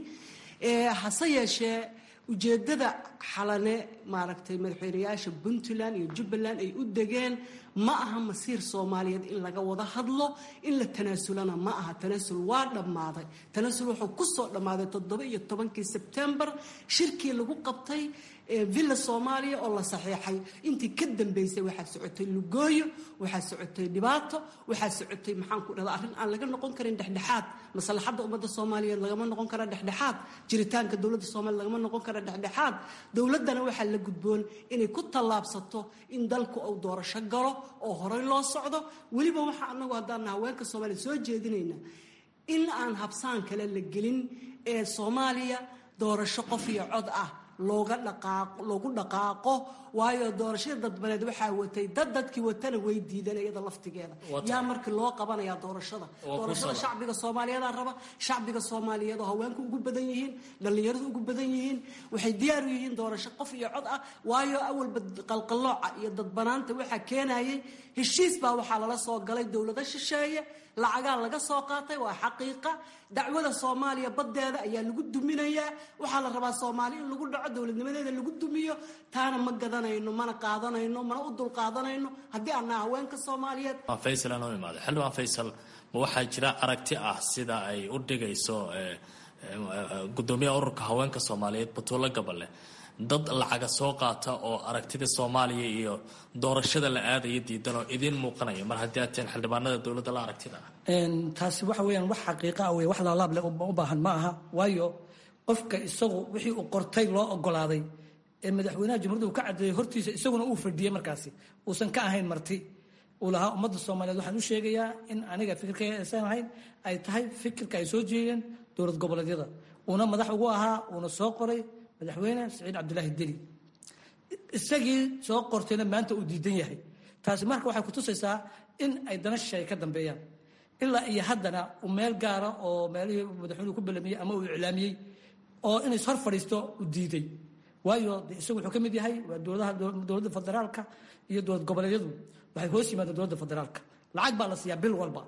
hase yeeshee ujeeddada xalane maaragtay madaxweynayaasha puntland iyo jubbaland ay u degeen ma aha masiir soomaaliyeed in laga wada hadlo in la tanaasulana ma aha tanaasul waa dhammaaday tanaasul wuxuu kusoo dhammaaday toddoba iyo tobankii sebtembar shirkii lagu qabtay villa soomaaliya oo la saxiixay intii ka dambeysay waxaa socotay lugooyo waxaa socotay dhibaato waxaa socotay maxaan ku dhahda arrin aan laga noqon karin dhexdhexaad maslaxadda ummadda soomaaliyeed lagama noqon kara dhexdhexaad jiritaanka dowladda soomaliya lagama noqon kara dhexdhexaad dowladdana waxaa la gudboon inay ku tallaabsato in dalku uu doorasho galo oo horey loo socdo weliba waxaa anagu haddaan haweenka soomaaliya soo jeedinayna in aan habsaan kale la gelin ee soomaaliya doorasho qof iyo cod ah looga dhaqaaqo loogu dhaqaaqo waayo doorashada dadbaneed waxaa watay dad dadkii watana way diideen iyada laftigeeda yaa markii loo qabanayaa doorashada doorashada shacbiga soomaaliyeedaa raba shacbiga soomaaliyeed oo haweenku ugu badan yihiin dhallinyaradu ugu badan yihiin waxay diyaar u yihiin doorasho qof iyo cod ah waayo awalba qalqallooca iyo dadbanaanta waxaa keenayay heshiis baa waxaa lala soo galay dowlado shisheeye lacagaa laga soo qaatay waa xaqiiqa dacwada soomaaliya baddeeda ayaa lagu duminayaa waxaa la rabaa soomaali in lagu dhaco dowladnimadeeda lagu dumiyo taana ma gadanayno mana qaadanayno mana u dul qaadanayno haddii aanaa haweenka soomaaliyeed faysal aan u imaado xildhibaan faysal ma waxaa jira aragti ah sida ay u dhigayso gudoomiyaha ururka haweenka soomaaliyeed batuulo gaballe dad lacaga soo qaata oo aragtida soomaaliya iyo doorashada la aadaya diidan oo idiin muuqanaya mar haddii aad tiin xildhibaanada dowladda la aragtida ah taasi waxa weeyaan wax xaqiiqa ah wey wax laalaab leh u baahan ma aha waayo qofka isagu wixii uu qortay loo ogolaaday ee madaxweynaha jamhuuriyadda uu ka cadeeyey hortiisa isaguna uu fadhiyey markaasi uusan ka ahayn marti uu lahaa ummadda soomaaliyeed waxaan u sheegayaa in aniga fikirkayga aysan ahayn ay tahay fikirka ay soo jeedeen dowlad goboleedyada uuna madax ugu ahaa uuna soo qoray madaxweyne saciid cabdulaahi deli isagii soo qortayna maanta uu diidan yahay taasi marka waxay kutusaysaa in ay dana shisheeye ka dambeeyaan ilaa iyo haddana uu meel gaara oo meelihii madaxweynuhu ku belamiyey ama uu iclaamiyey oo inay hor fadhiisto uu diiday waayo de isagu wuxuu ka mid yahay waa dowladaha dowladda federaalka iyo dowlad goboleedyadu waxay hoos yimaadeen dowladda federaalka lacag baa la siiyaa bil walba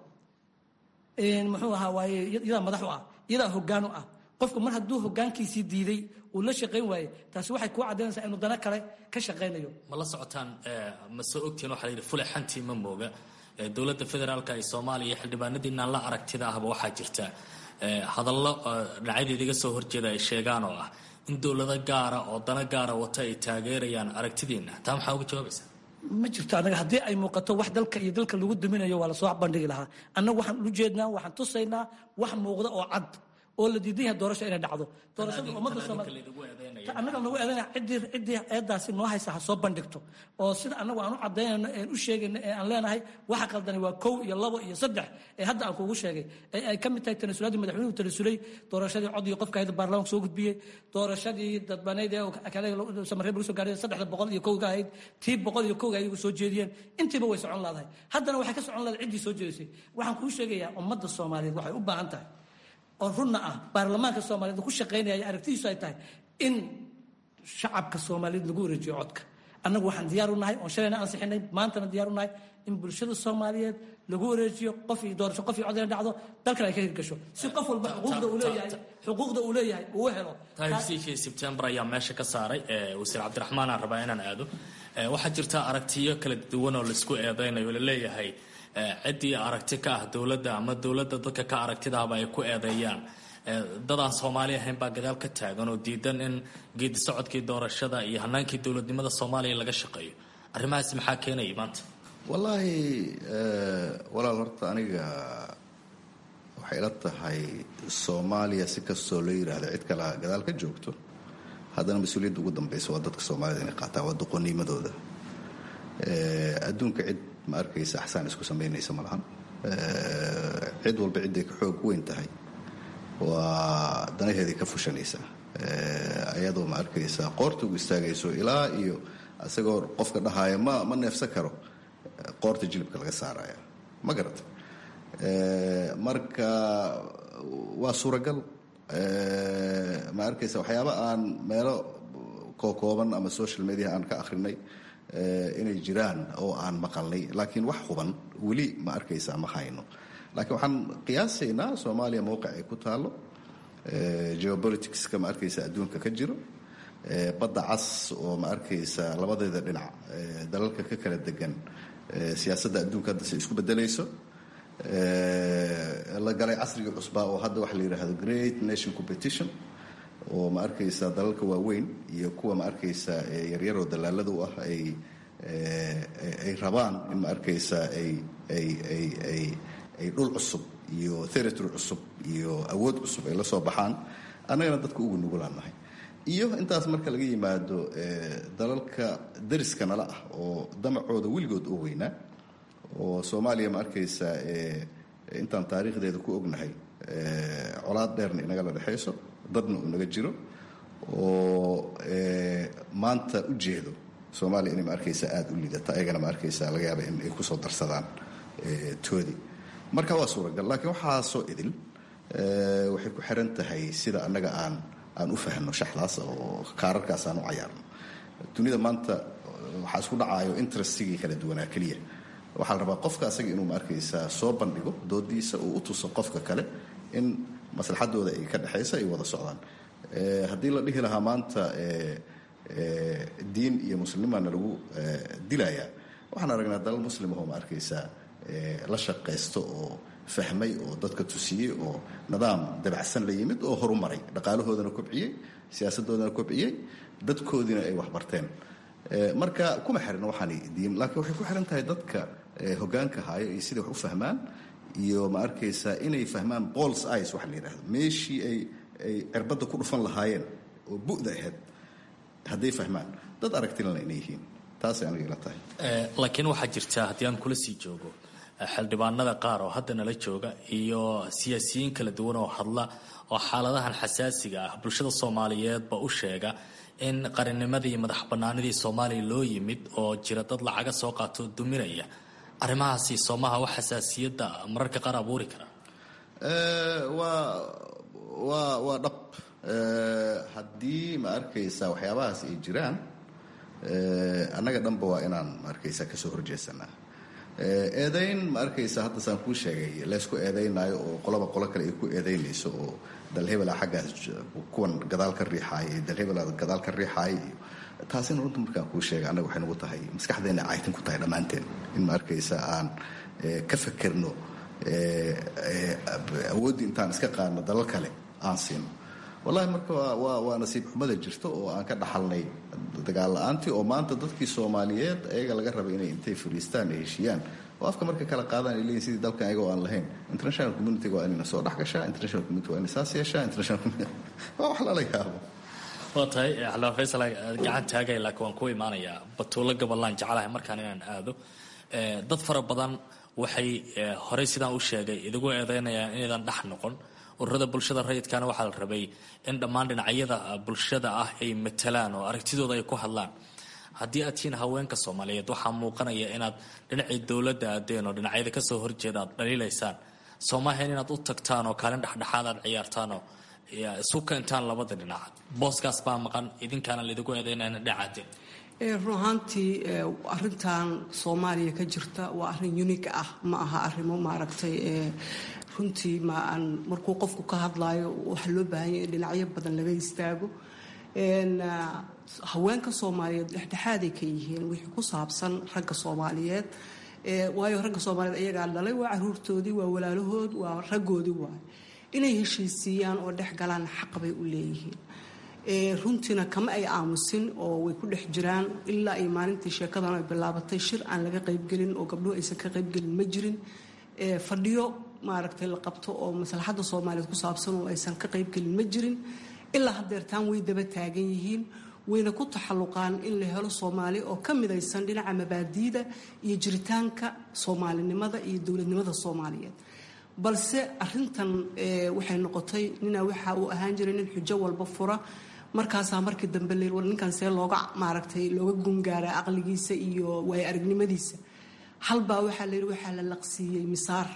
muxuu ahaa waaye iyadaa madax u ah iyadaa hoggaan u ah qofku mar hadduu hoggaankiisii diiday uu la shaqayn waaye taasi waxay kuu caddaynaysaa inuu dana kale ka shaqaynayo ma la socotaan ma soo ogtiin waxaa la yidhi fule xantii ma mooga dowladda federaalka ee soomaaliya xildhibaanadiinaan la aragtida ahba waxaa jirta hadallo dhinacyada idiga soo horjeeda ay sheegaan oo ah in dowlado gaara oo dana gaara wata ay taageerayaan aragtidiina taa maxaa uga jawaabaysaa ma jirto anaga haddii ay muuqato wax dalka iyo dalka lagu duminayo waa lasoo bandhigi lahaa annagu waxaan ulu jeednaa waxaan tusaynaa wax muuqda oo cad oo la diidan yahay doorasho inay dhacdo doorashada ummadda soomaaliya annaga nagu eedanaya ciddii ciddii eedaasi noo haysa ha soo bandhigto oo sida annagu aan u cadaynayno een u sheegayno ee aan leenahay waxa qaldani waa kow iyo labo iyo saddex ee hadda aan kuugu sheegay ee ay ka mid tahay tanasuladii madaxweynuhu tanasulay doorashadii cod iyo qofka hayda baarlamaanka soo gudbiyey doorashadii dadbaneyd ee kale samareeb lagu soo gaaray saddexda boqol iyo kowga ahayd tii boqol iyo kowga ayagu soo jeediyeen intiiba way socon laadahay haddana waxay ka socon laadahay ciddii soo jeedisay waxaan kuu sheegayaa ummadda soomaaliyeed waxay u baahan tahay oo runna ah baarlamaanka soomaaliyeed ku shaqaynaya aragtidiisu ay tahay in shacabka soomaaliyeed lagu wareejiyo codka annagu waxaan diyaar u nahay oon shalayna ansixinay maantana diyaar u nahay in bulshada soomaaliyeed lagu wareejiyo qof iyo doorasho qof iyo cod inay dhacdo dalkan ay ka hirgasho si qof walba xuquuqda uu leeyahay xuquuqda uu leeyahay uu helo taariikhdii sebtembar ayaa meesha ka saaray wasiir cabdiraxmaan aan rabaa inaan aado waxaa jirta aragtiyo kala duwan oo laisku eedeynayo la leeyahay ciddii aragti ka ah dowladda ama dowladda dadka ka aragtidaaba ay ku eedeeyaan dadaan soomaali ahayn baa gadaal ka taagan oo diidan in geedi socodkii doorashada iyo hanaankii dowladnimada soomaaliya laga shaqeeyo arrimahaasi maxaa keenaya maanta wallaahi walaal horta aniga waxay ila tahay soomaaliya si kastoo loo yidhaahdo cid kale gadaal ka joogto haddana mas-uuliyadda ugu dambaysa waa dadka soomaalida inay qaataan waa doqonimadooda adduunka cid ma arkaysa axsaan isku samaynaysa ma lahan cid walba cidday ka xoog weyn tahay waa danaheedii ka fushanaysa ayadoo ma arkaysa qoorta ugu istaagayso ilaa iyo isagoo qofka dhahaaya ma ma neefsan karo qoorta jilibka laga saaraya ma garata marka waa suuragal ma arkaysa waxyaaba aan meelo kookooban ama social media aan ka akhrinay inay jiraan oo aan maqalnay laakiin wax huban weli ma arkaysa ma hayno laakiin waxaan qiyaasaynaa soomaaliya mowqic ay ku taalo geopoliticska ma arkaysa adduunka ka jiro badda cas oo ma arkaysa labadeeda dhinac dalalka ka kala degan siyaasadda adduunka hadda si isku bedelayso la galay casrigii cusbaa oo hadda waxa la yidhaahdo great nation competition oo ma arkaysa dalalka waaweyn iyo kuwa ma arkaysa yaryaroo dalaalada u ah ay ay rabaan in ma arkaysa ay ay ay ay ay dhul cusub iyo territory cusub iyo awood cusub ay la soo baxaan annagana dadka ugu nugulaan nahay iyo intaas marka laga yimaado dalalka dariska nala ah oo damacooda weligood oo weynaa oo soomaaliya ma arkaysa intaan taariikhdeeda ku ognahay colaad dheerna inagala dhexayso dadna uu naga jiro oo maanta u jeedo soomaaliya inay ma arkaysa aada u lidata ayagana ma arkaysa laga yaaba in ay kusoo darsadaan toodii marka waa suuragal laakiin waxaasoo idil waxay ku xiran tahay sida annaga aan aan u fahno shaxdaas oo kaararkaas aan u cayaarno dunida maanta waxaa isku dhacaayo interestigii kala duwanaa keliya waxaa la rabaa qofka asaga inuu ma arkaysaa soo bandhigo doodiisa uu u tuso qofka kale in maslaxadooda ay ka dhexaysa ay wada socdaan haddii la dhihi lahaa maanta diin iyo muslimana lagu dilayaa waxaan aragnaa dalal muslimahoo ma arkaysaa la shaqaysto oo fahmay oo dadka tusiyey oo nidaam dabacsan la yimid oo horumaray dhaqaalahoodana kobciyey siyaasadoodana kobciyey dadkoodiina ay waxbarteen marka kuma xiran waxaani diin laakiin waxay ku xiran tahay dadka hogaanka haayo iyo siday wax u fahmaan iyo ma arkaysaa inay fahmaan bols ice waxa la yidhahdo meeshii ay ay cirbadda ku dhufan lahaayeen oo bu'da ahayd hadday fahmaan dad aragtilana inay yihiin taasay aniga ila tahay laakiin waxaa jirta haddii aan kula sii joogo xildhibaanada qaar oo hadda nala jooga iyo siyaasiyiin kala duwan oo hadla oo xaaladahan xasaasiga ah bulshada soomaaliyeedba u sheega in qarannimadii iyo madax bannaanidii soomaaliya loo yimid oo jira dad lacaga soo qaato duminaya arrimahaasi soomaha wax xasaasiyadda mararka qaar abuuri kara waa waa waa dhab haddii ma arkaysa waxyaabahaas ay jiraan annaga dhanba waa inaan ma arkaysa kasoo horjeesanaa eedayn ma arkaysa hadda saan kuu sheegay laysku eedaynaayo oo qolaba qolo kale ay ku eedaynayso oo dalhebela xaggaas kuwan gadaal ka riixaaya iyo dalhebela gadaal ka riixaaya iyo taasina runta markaan kuu sheegay annaga waxay nagu tahay maskaxdeena caytin ku tahay dhammaanteen in ma arkaysa aan ka fekerno awooddii intaan iska qaadno dalal kale aan siino wallahi marka waa waa nasiib xumada jirto oo aan ka dhaxalnay dagaal la-aantii oo maanta dadkii soomaaliyeed ayaga laga rabay inay intay fariistaan ay heshiiyaan oo afka marka kala qaadaan ay leeyihin sidii dalkan ayagoo aan lahayn international community-ga waa inayna soo dhex gashaa international community waa inay saas yeeshaa international community waa wax lala yaabo waa tahay xildhibaan faysal gacan taagay laakiin waan ku imaanayaa batuulo gaballaan jecelahay markaan inaan aado dad fara badan waxay horey sidaan u sheegay idigu eedeynayaan inaydan dhex noqon ururada bulshada rayidkana waxaa la rabay in dhammaan dhinacyada bulshada ah ay matalaan oo aragtidooda ay ku hadlaan haddii aad tihiin haweenka soomaaliyeed waxaa muuqanaya inaad dhinacii dowladda aadeen oo dhinacyada kasoo horjeeda aad dhaliilaysaan soo maahayn inaad u tagtaan oo kaalin dhexdhexaad aad ciyaartaanoo isu keentaan labada dhinac booskaas baa maqan idinkaana laidigu eedeynayna dhinacaadeen run ahaantii arintan soomaaliya ka jirta waa arin unique ah ma aha arimo maaragtay runtii ma aan markuu qofku ka hadlaayo waxa loo baahanya in dhinacyo badan laga istaago haweenka soomaaliyeed dhexdhexaaday ka yihiin wixii ku saabsan ragga soomaaliyeed waayo ragga soomaaliyeed ayagaa dhalay waa caruurtoodii waa walaalahood waa raggoodii waay inay heshiisiiyaan oo dhex galaan xaq bay u leeyihiin runtiina kama ay aamusin oo way ku dhex jiraan ilaa ay maalintii sheekadan ay bilaabatay shir aan laga qaybgelin oo gabdhuhu aysan ka qaybgelin ma jirin fadhiyo maaragtay la qabto oo maslaxadda soomaaliyeed ku saabsan oo aysan ka qaybgelin ma jirin ilaa hadeertaan way daba taagan yihiin wayna ku taxalluqaan in la helo soomaali oo ka midaysan dhinaca mabaadiida iyo jiritaanka soomaalinimada iyo dowladnimada soomaaliyeed balse arintan waxay noqotay ninaa waxa uu ahaan jiray nin xujo walba fura markaasaa markii dambe la war ninkan see looga maaragtay looga gungaara aqligiisa iyo waayo aragnimadiisa halbaa waxaa la yidhi waxaa la laqsiiyey misaar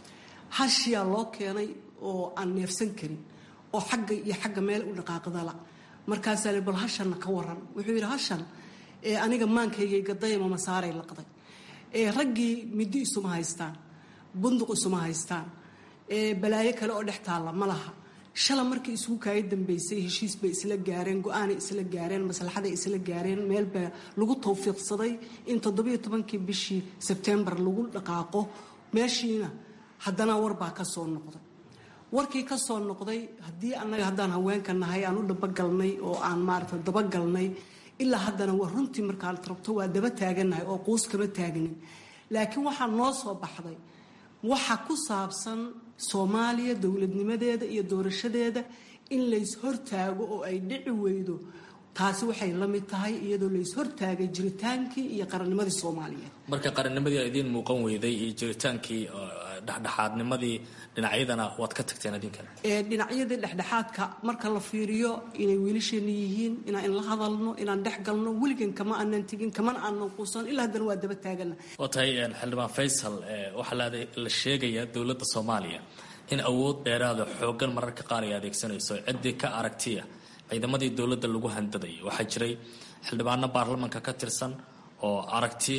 hashiyaa loo keenay oo aan neefsan karin oo xagga iyo xagga meel u dhaqaaqdala markaasaa la bal hashanna ka waran wuxuu yidhi hashan aniga maankaygay gadayama masaaray laqday raggii middi isuma haystaan bunduq isuma haystaan balaayo kale oo dhex taalla ma laha shala markii isugu kaaya dambeysay heshiis bay isla gaareen go-aanay isla gaareen maslaxaday isla gaareen meelbaa lagu tawfiiqsaday in toddobiyo tobankii bishii sebtembar lagu dhaqaaqo meeshiina haddana warbaa ka soo noqday warkii ka soo noqday haddii annaga haddaan haweenka nahay aan u dhabagalnay oo aan maaragta dabagalnay ilaa haddana waa runtii markaad rabto waa daba taagannahay oo quus kama taagnin laakiin waxaa noo soo baxday waxa ku saabsan soomaaliya dowladnimadeeda iyo doorashadeeda in lays hortaago oo ay dhici weydo taasi waxay la mid tahay iyadoo lays hortaagay jiritaankii iyo qarannimadii soomaaliyeed marka qarannimadii a idiin muuqan weyday iyo jiritaankii dhexdhexaadnimadii dhinacyadana waad ka tagteen adinkan dhinacyadii dhexdhexaadka marka la fiiriyo inay wiilasheena yihiin inaan la hadalno inaan dhex galno weligan kama aanan tegin kamana aanan quusan ilaa haddana waa daba taagana waa tahay xildhibaan faysal waxaa la sheegayaa dowladda soomaaliya in awood dheeraada xoogan mararka qaar ay adeegsanayso ciddii ka aragtiya ciidamadii dowladda lagu handadayo waxaa jiray xildhibaano baarlamanka ka tirsan oo aragti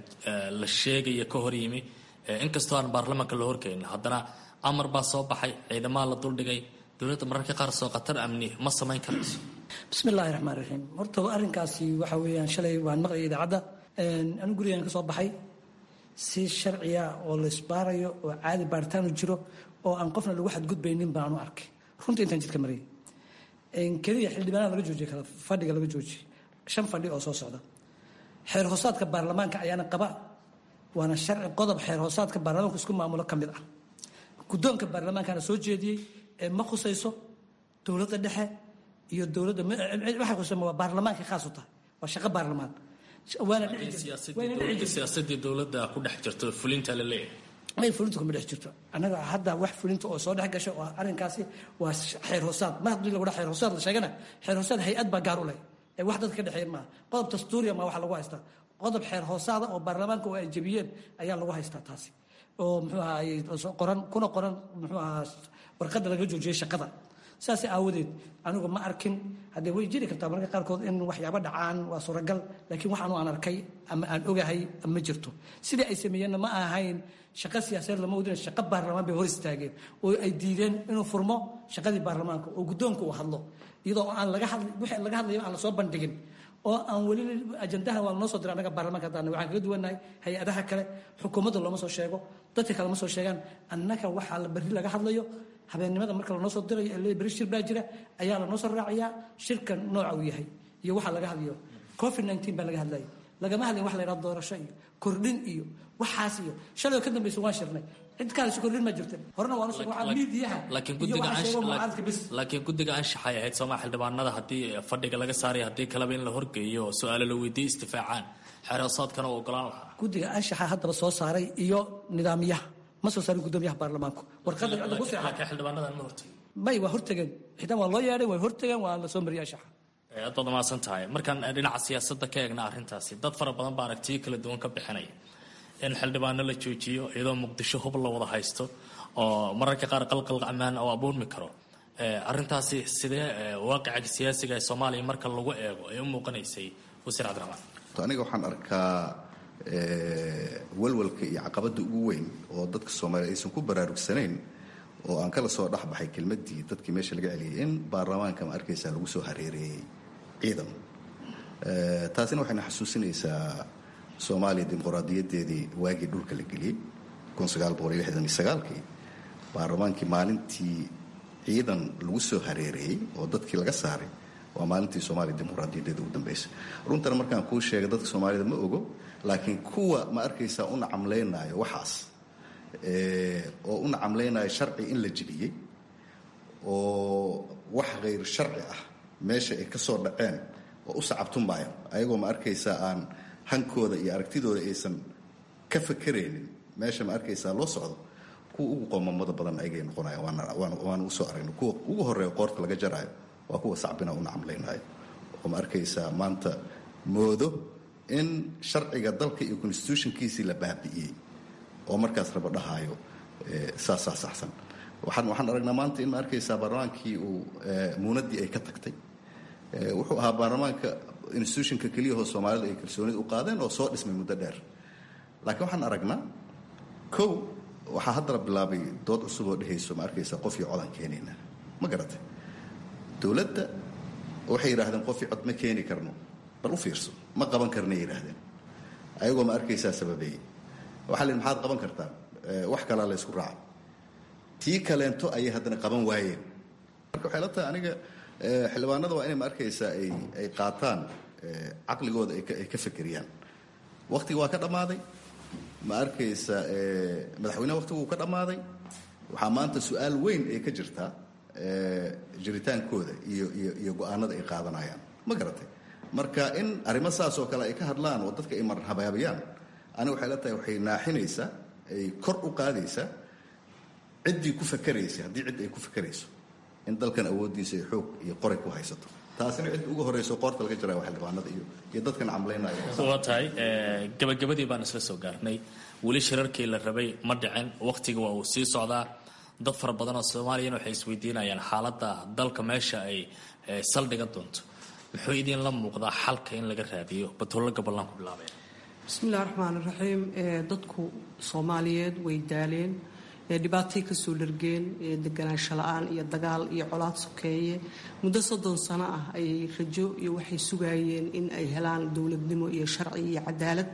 la sheegaya ka hor yimi inkastoo aan baarlamanka la horkeenin haddana amar baa soo baxay ciidamaha la duldhigay dowladda mararka qaar soo khatar amni ma samayn karayso bismi illaahi raxmaan raxiim horta arrinkaasi waxa weeyaan shalay waan maqlayay idaacadda anigu gurigaan ka soo baxay si sharciya oo la isbaarayo oo caadi baaritaanu jiro oo aan qofna lagu xadgudbaynin baan u arkay runtii intaan jidka marayay keliya xildhibaanada laga joojiye kala fadhiga laga joojiyey shan fadhi oo soo socda xeer hoosaadka baarlamaanka ayaana qaba waana sharci qodob xeer hoosaadka baarlamaanku isku maamulo ka mid ah guddoonka baarlamaankana soo jeediyey ee ma khusayso dowladda dhexe iyo dowladda waxay khusaysa waa baarlamaanka khaas u tahay waa shaqo baarlamaan waana siyaasadii dowladda ku dhex jirto fulinta la leeyahay ay fulinta kuma dhex jirto annaga hadda wax fulinta oo soo dhex gasha oo arrinkaasi waa xeer hoosaad mar haddii lagu dha xeer hoosaad la sheegana xeer hoosaad hay-ad baa gaar u leh ee wax dadka ka dhexeeya maaha qodob dastuuriya maa waxa lagu haystaa qodob xeer hoosaada oo baarlamaanka oo ay jebiyeen ayaa lagu haystaa taasi oo muxuu ahaa qoran kuna qoran muxuu ahaa warqadda laga joojiyey shaqada saas aawadeed anigu ma arkin haddee way jiri kartaa mararka qaarkood in waxyaabo dhacaan waa suuragal laakiin waxaanu aan arkay ama aan ogahay ma jirto sidii ay sameeyeenna ma ahayn shaqo siyaasadeed lama wadina shaqo baarlamaan bay hor istaageen oo ay diideen inuu furmo shaqadii baarlamaanka oo guddoonka uu hadlo iyadoo aan laga hadl wixii laga hadlayo aan la soo bandhigin oo aan weli ajandaha waa noo soo diray annaga baarlamaanka haddaan waxaan kaga duwannahay hay-adaha kale xukuumadda looma soo sheego dadka kale ma soo sheegaan annaga waxaa la berri laga hadlayo habeennimada marka lanoo soo dirayo ee berri shir baa jira ayaa lanoo soo raacayaa shirka nooca uu yahay iyo waxaa laga hadlayo covid nineteen baa laga hadlayay lagama hadlin wax la yidhahdo doorasho iyo kordhin iyo waxaas iyo shalay oo ka dambaysa waan shirnay cid kaalisi kordhin ma jirta horena waan usug waxaa miidiyaha laakiin iyo guddiga waxa sheego mucaaradka bis laakiin guddiga anshaxay ahayd sooma xildhibaanada haddii fadhiga laga saaray haddii kaleba in la horgeeyo oo su-aalo la weydiiyo istifaacaan xeeroosaadkana u ogolaan lahaa guddiga anshaxa haddaba soo saaray iyo nidaamyaha ma soo saarin guddoomiyaha baarlamaanku warqadda cidda ku seexan laakiin xildhibaanadan ma hortegi may waa hortageen xitaa waa loo yeedhay way hortageen waa la soo mariyay anshaxa aad baad umahadsan tahay markaan dhinaca siyaasadda ka eegna arrintaasi dad fara badan baa aragtiyo kala duwan ka bixinaya in xildhibaano la joojiyo iyadoo muqdisho hub la wada haysto oo mararka qaar qalqal ammaan oo abuurmi karo arrintaasi sidee waaqica siyaasiga ee soomaaliya marka lagu eego ay u muuqanaysay wasiir cabdiraxmaan aniga waxaan arkaa walwalka iyo caqabada ugu weyn oo dadka soomaaliya aysan ku baraarugsanayn oo aan kala soo dhexbaxay kelmadii dadkii meesha laga celiyay in baarlamaanka ma arkaysaa lagu soo hareereeyey ciidan taasina waxayna xasuusinaysaa soomaaliya dimuqraadiyadeedii waagii dhulka la geliyey kii baarlamaankii maalintii ciidan lagu soo hareereeyey oo dadkii laga saaray waa maalintii soomaaliya dimuqraadiyadeeda ugu dambaysa runtana markaan kuu sheegay dadka soomaalida ma ogo laakiin kuwa ma arkaysaa u nacamlaynayo waxaas oo u nacamlaynayo sharci in la jibiyey oo wax khayr sharci ah meesha ay ka soo dhaceen oo u sacabtumaayo ayagoo ma arkaysaa aan hankooda iyo aragtidooda aysan ka fakeraynin meesha ma arkaysaa loo socdo kuwa ugu qoomamada badan ayagay noqonayaan waana usoo aragna kuwa ugu horeeya qoorta laga jaraayo waa kuwa sacbina u nacamlaynayo oo ma arkaysaa maanta moodo in sharciga dalka iyo constitutionkiisii la baabi'iyey oo markaas raba dhahaayo saasaa saxsan waxaan waxaan aragnaa maanta in ma arkaysaa baarlamaankii uu muunadii ay ka tagtay wuxuu ahaa baarlamaanka institutionka keliyahoo soomaalida ay kalsoonida u qaadeen oo soo dhismay muddo dheer laakiin waxaan aragnaa kow waxaa haddana bilaabay dood cusub oo dhehayso ma arkaysaa qof iyo codaan keenayna ma garatay dowladda waxay yidhaahdeen qof iyo cod ma keeni karno bal u fiirso ma qaban karnay yidhaahdeen ayagoo ma arkaysaa sababeeyey waxaa lihi maxaad qaban kartaan wax kalaa la ysku raacay tii kaleento ayay haddana qaban waayeen marka waxay la tahay aniga xildhibaanada waa inay ma arkaysaa ay ay qaataan caqligooda ay ka fekeriyaan waktiga waa ka dhammaaday ma arkaysa madaxweyneha waktigu uu ka dhammaaday waxaa maanta su-aal weyn ay ka jirtaa jiritaankooda iyo iyo iyo go-aanada ay qaadanayaan ma garatay marka in arrimo saas oo kale ay ka hadlaan oo dadka ay marhabaabayaan aniga waxay la tahay waxay naaxinaysaa ay kor u qaadaysaa ciddii ku fakeraysa haddii cid ay ku fakerayso in dalkan awooddiisa ay xoog iyo qoray ku haysato taasina cid ugu horeyso qoorta laga jaraya waa xildhibaanada iyo iyo dadkan camlaynaya waa tahay gabagabadii baan isla soo gaarnay weli shirarkii la rabay ma dhicin wakhtiga waa uu sii socdaa dad fara badan oo soomaaliyana waxay isweydiinayaan xaaladda dalka meesha ay saldhigan doonto muxuu idinla muuqdaa xalka in laga raadiyo batollo gaballaan ku bilaabaya bismillahi raxmaan raxiim dadku soomaaliyeed way daaleen dhibaatay kasoo dhargeen deganaansho la-aan iyo dagaal iyo colaad sokeeye muddo soddon sano ah ayay rajo iyo waxay sugaayeen in ay helaan dowladnimo iyo sharci iyo cadaalad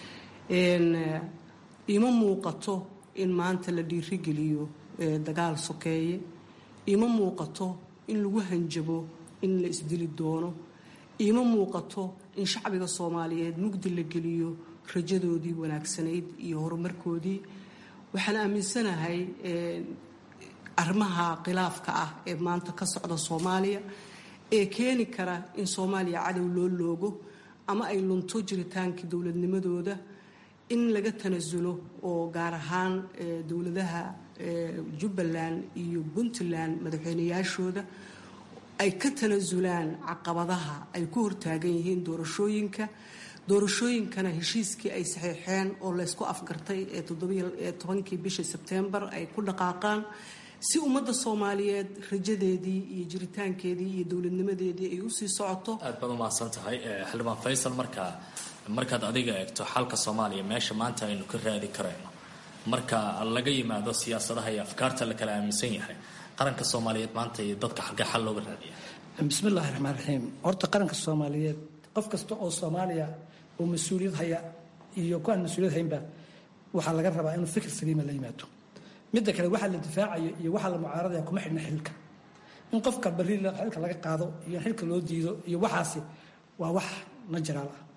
ima muuqato in maanta la dhiirigeliyo dagaal sokeeye ima muuqato in lagu hanjabo in la isdili doono ima muuqato in shacbiga soomaaliyeed mugdi la geliyo rajadoodii wanaagsanayd iyo horumarkoodii waxaan aaminsanahay arrimaha khilaafka ah ee maanta ka socda soomaaliya ee keeni kara in soomaaliya cadow loo loogo ama ay lunto jiritaankii dowladnimadooda in laga tanasulo oo gaar ahaan dowladaha jubbaland iyo puntland madaxweyneyaashooda ay ka tanasulaan caqabadaha ay ku hortaagan yihiin doorashooyinka doorashooyinkana heshiiskii ay saxiixeen oo laysku afgartay ee tobankii bishii sebtembar ay ku dhaqaaqaan si ummadda soomaaliyeed rajadeedii iyo jiritaankeedii iyo dowladnimadeedii ay usii socoto aad baad umahadsan tahay xildhibaan faysal markaa markaad adiga eegto xalka soomaaliya meesha maanta aynu ka raadi karayno marka laga yimaado siyaasadaha iyo afkaarta la kala aaminsan yahay qaranka soomaaliyeed maanta iyo dadka xalkee xal looga raadiya bismillahi raxmaan raxiim horta qaranka soomaaliyeed qof kasta oo soomaaliya oo mas-uuliyad haya iyo ku aan mas-uuliyad haynba waxaa laga rabaa inuu fikir saliima la yimaado midda kale waxaa la difaacayo iyo waxaa la mucaaradaya kuma xidhna xilka in qofka barri xilka laga qaado iyo xilka loo diido iyo waxaasi waa wax najaraal ah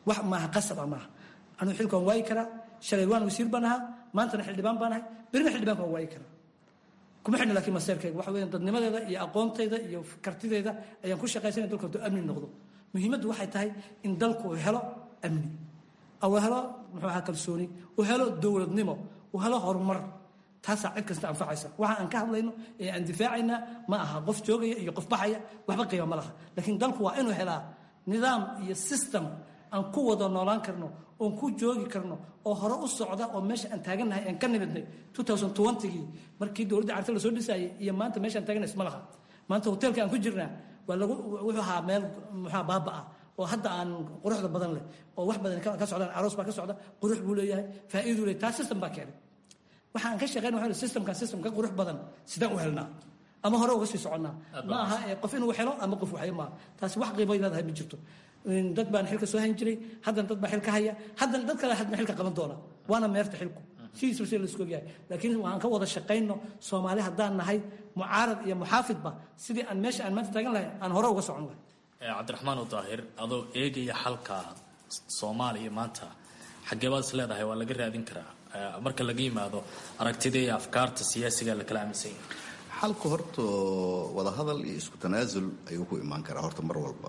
wax maaha qasab ah maaha anuu xilkan waayi karaa shalay waan wasiir baan ahaa maantana xildhibaan baan ahay berina xildhibaanka waan waayi karaa kuma xidhna laakiin maseerkayga waxa weeyaan dadnimadeeda iyo aqoontayda iyo kartideeda ayaan ku shaqaysanaya dalka hadduu amni noqdo muhiimaddu waxay tahay in dalku uu helo amni uu helo muxuu ahaa kalsooni uu helo dowladnimo uu helo horumar taasaa cid kasta anfacaysa waxa aan ka hadlayno ee aan difaacaynaa ma aha qof joogaya iyo qof baxaya waxba qiima ma laha laakiin dalku waa inuu helaa nidaam iyo system aan ku wada noolaan karno oon ku joogi karno oo hore u socda oo meesha aan taagannahay aan ka nimidnay gii markii dowladda carta lasoo dhisaayay iyo maanta meesha aan taagannahay isma laha maanta hoteelka aan ku jirnaa waa lagu wuxuu ahaa meel muxua baaba ah oo hadda aan quruxda badan leh oo wax badan ka socdaan aroos baa ka socda qurux buu leeyahay faa'iiduu leeyahay taa system baa keenay waxaan ka shaqeyn waxa systemkan system ka qurux badan sidaan u helnaa ama hore uga sii soconnaa ma aha qof inuu helo ama qof waxyo maaha taasi wax qiimo leedahay ma jirto dad baan xilka soo hayn jiray haddana dad baa xilka haya haddana dad kale haddana xilka qaban doona waana meerta xilku sidiisba sida laisku ogyahay laakiin waxaan ka wada shaqayno soomaali haddaan nahay mucaarad iyo muxaafidba sidii aan meesha aan maanta taagan lahay aan hore uga socon lahay cabdiraxmaan daahir adoo eegaya xalka soomaaliya maanta xageebaad is leedahay waa laga raadin karaa marka laga yimaado aragtida iyo afkaarta siyaasiga la kala aaminsan yahay xalku horta wadahadal iyo isku tanaasul ayuu ku imaan karaa horta mar walba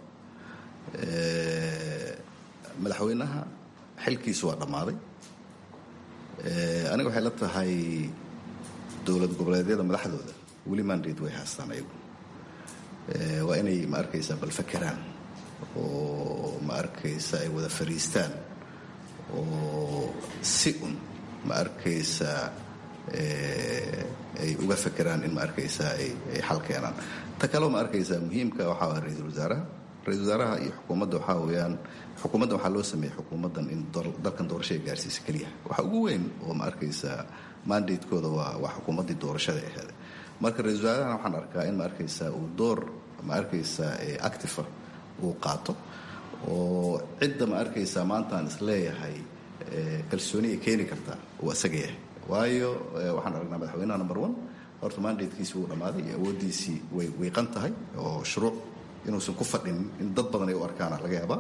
madaxweynaha xilkiisu waa dhammaaday aniga waxay la tahay dowlad goboleedyada madaxdooda weli mandate way haastaan ayagu waa inay ma arkaysaa bal fakeraan oo ma arkaysa ay wada fariistaan oo si un ma arkaysaa ay uga fakeraan in ma arkaysaa ay xal keenaan ta kaleo ma arkaysaa muhiimka waxaa waa ra-iisul wasaaraha ra-isul wasaaraha iyo xukuumadda waxaa weeyaan xukuumadda waxaa loo sameeyey xukuumaddan in dalkan doorashada gaarsiisa keliya waxa ugu weyn oo ma arkaysaa mandatekooda waa waa xukuumaddii doorashada aheed marka ra-isul wasaarahana waxaan arkaa in ma arkaysaa uu door ma arkaysaa actifa uu qaato oo cidda ma arkaysaa maanta aan isleeyahay kalsooni ay keeni kartaa uu isaga yahay waayo waxaan aragnaa madaxweynaha number one horta mandatekiisi wuu dhammaaday iyo awooddiisii way wiiqan tahay oo shuruuc inuusan ku fadhinin in dad badan ay u arkaana laga yaabaa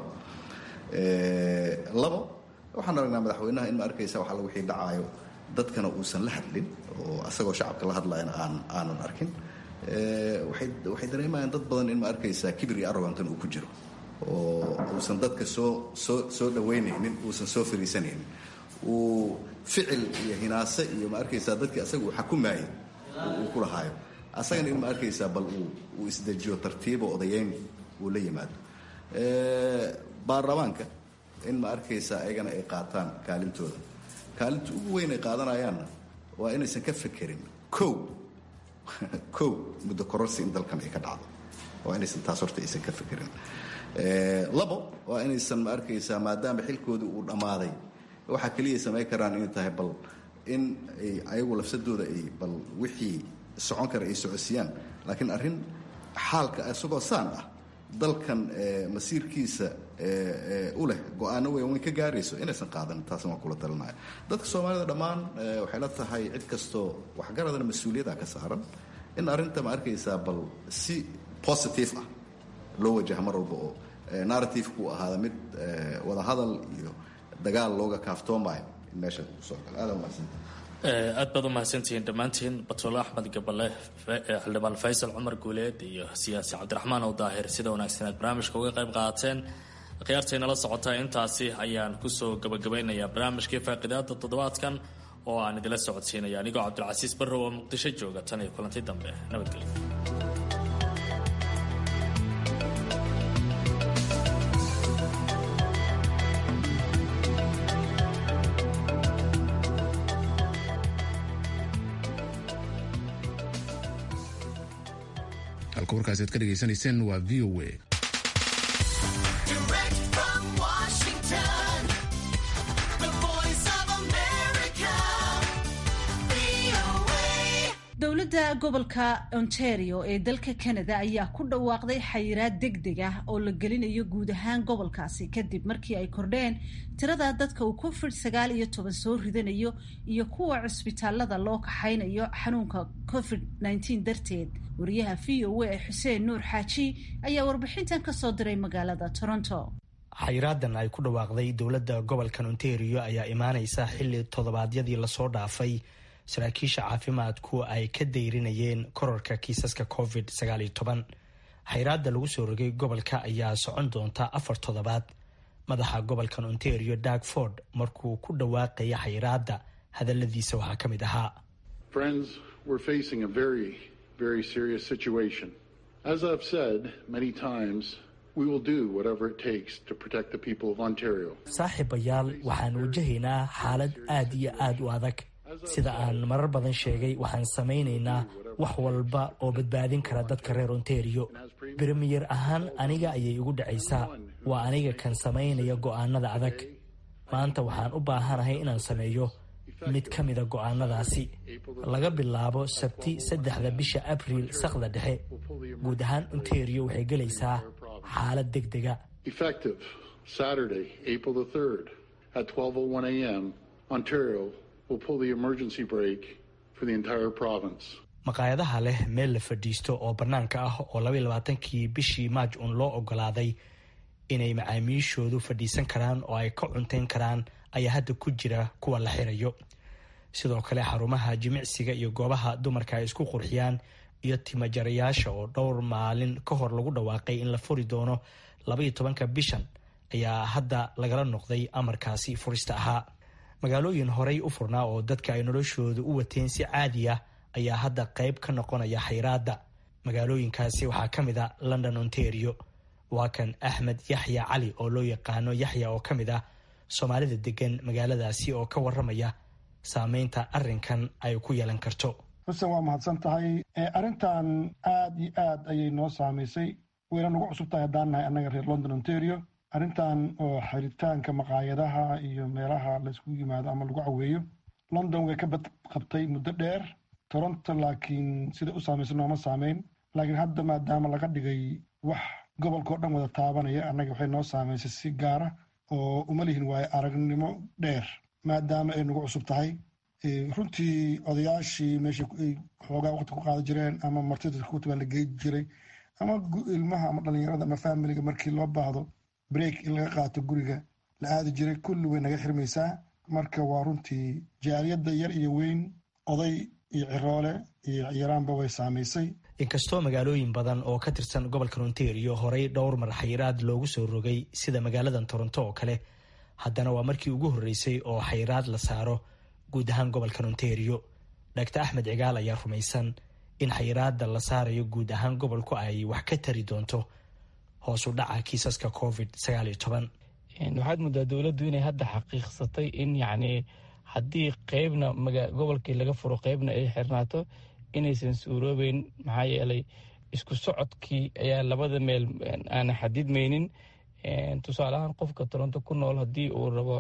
labo waxaan aragnaa madaxweynaha in ma arkaysa waxa wixii dhacaayo dadkana uusan la hadlin oo asagoo shacabka la hadlayana aan aanan arkin waxay dareemayaan dad badan in ma arkaysaa kibir iyo arrogantan uu ku jiro oo uusan dadka soo soo soo dhaweynaynin uusan soo fariisanaynin uu ficil iyo hinaase iyo ma arkaysaa dadkii asaga uu xakumaayay uu ku lahaayo asagana in ma arkaysaa bal uu uu isdejiyo tartiibo odayeyn uu la yimaado baarlamaanka in ma arkaysaa ayagana ay qaataan kaalintooda kaalinta ugu weyn ay qaadanayaanna waa inaysan ka fekerin kow kow muddo kororsi in dalkan ay ka dhacdo waa inaysan taas horta aysan ka fekerin labo waa inaysan ma arkaysaa maadaama xilkoodii uu dhammaaday waxaa keliya samayn karaan inay tahay bal in ay ayagu lafsadooda ay bal wixii socon kara ay socodsiiyaan laakiin arrin xaalka isagoo saan ah dalkan masiirkiisa u leh go-aano weyn weyn ka gaarayso inaysan qaadan taasna waan kula talinaya dadka soomaalida dhammaan waxay la tahay cid kastoo waxgaradana mas-uuliyada ka saaran in arrinta ma arkaysaa bal si positive ah loo wajaha mar walba oo narrative-ku ahaada mid wadahadal iyo dagaal looga kaaftoomayo in meesha kusoo galo aada umahadsanta aad baad u mahadsantihiin dhammaantiin batole axmed gabale xildhibaan faysal cumar guuleed iyo siyaasi cabdiraxmaan ow daahir sida wanaagsan aad barnaamijka uga qayb qaateen khiyaartay nala socotaa intaasi ayaan kusoo gabagabeynayaa barnaamijkii faaqidaada toddobaadkan oo aan idila socodsiinaya anigoo cabdilcasiis barrow oo muqdisho jooga tan iyo kulanti dambe nabadgelyo halka warkaasi aad ka dhegaysanayseen waa v o a dowladda gobolka ontario ee dalka canada ayaa ku dhawaaqday xayiraad deg deg ah oo la gelinayo guud ahaan gobolkaasi kadib markii ay kordheen tirada dadka uu covid sagaal iyo toban soo ridanayo iyo kuwa cusbitaalada loo kaxaynayo xanuunka covid nneteen darteed wariyaha v o a ee xuseen nuur xaaji ayaa warbixintan kasoo diray magaalada toronto xayraadan ay ku dhawaaqday dowladda gobolkan ontario ayaa imaaneysa xilli toddobaadyadii lasoo dhaafay saraakiisha caafimaadku ay ka dayrinayeen korarka kiisaska covid xayraada lagu soo rogay gobolka ayaa socon doonta afar toddobaad madaxa gobolkan ontario dag ford markuu ku dhawaaqaya xayraada hadaladiisa waxaa ka mid ahaa saaxiibayaal waxaan wajahaynaa xaalad aad iyo aad u adag sida aan marar badan sheegay waxaan samaynaynaa wax walba oo badbaadin kara dadka reer ontario bremiyer ahaan aniga ayay igu dhacaysaa waa aniga kan samaynaya go'aanada adag maanta waxaan u baahanahay inaan sameeyo mid ka mida go'aanadaasi laga bilaabo sabti saddexda bisha abriil sakda dhexe guud ahaan ontario waxay gelaysaa xaalad deg dega maqaayadaha leh meel la fadhiisto oo bannaanka ah oo labaiy labaatankii bishii maaj uun loo ogolaaday inay macaamiishoodu fadhiisan karaan oo ay ka cuntayn karaan ayaa hadda ku jira kuwa la xirayo sidoo kale xarumaha jimicsiga iyo goobaha dumarka ay isku qurxiyaan iyo timajarayaasha oo dhowr maalin ka hor lagu dhawaaqay in la furi doono labaiyo tobanka bishan ayaa hadda lagala noqday amarkaasi furista ahaa magaalooyin horey u furnaa oo dadka ay noloshooda u wateen si caadi ah ayaa hadda qayb ka noqonaya xayraadda magaalooyinkaasi waxaa ka mid a london ontario waa kan axmed yaxya cali oo loo yaqaano yaxya oo ka mid ah soomaalida degan magaaladaasi oo ka waramaya saameynta arrinkan ay ku yeelan karto xuseen waa mahadsan tahay arrintan aad iyo aad ayay noo saamaysay wayna nagu cusub tahay haddaan nahay annaga reer london ontario arrintan oo xiritaanka maqaayadaha iyo meelaha laysku yimaado ama lagu caweeyo london way ka badqabtay muddo dheer toronto laakiin sida u saamaysa nooma saameyn laakiin hadda maadaama laga dhigay wax gobolkao dhan wada taabanaya annaga waxay noo saamaysay si gaara oo uma lihin waayo aragnimo dheer maadaama ay nagu cusub tahay runtii odayaashii meesha ay xoogaa waqti ku qaada jireen ama martida kutubaa la gey jiray ama ilmaha ama dhalinyarada ama faamiliga markii loo baahdo break in laga qaato guriga la aadi jiray kulli way naga xirmaysaa marka waa runtii jaaliyadda yar iyo weyn oday iyo ciroole iyo yaraanba way saamaysay inkastoo magaalooyin badan oo ka tirsan gobolkan ontario horey dhowr mar xayiraad loogu soo rogay sida magaaladan toronto oo kale haddana waa markii ugu horreysay oo xayiraad la saaro guud ahaan gobolkan ontario dhagtar axmed cigaal ayaa rumaysan in xayiraada la saarayo guud ahaan gobolku ay wax ka tari doonto hoos u dhaca kiisaska covid sagaal iyo toban waxaad muddaa dowladdu inay hadda xaqiiqsatay in yacni haddii qeybna gobolkii laga furo qeybna ay xirnaato inaysan suuroobeyn maxaa yeelay isku socodkii ayaa labada meel aana xadidmaynin tusaale ahaan qofka toronto ku nool haddii uu rabo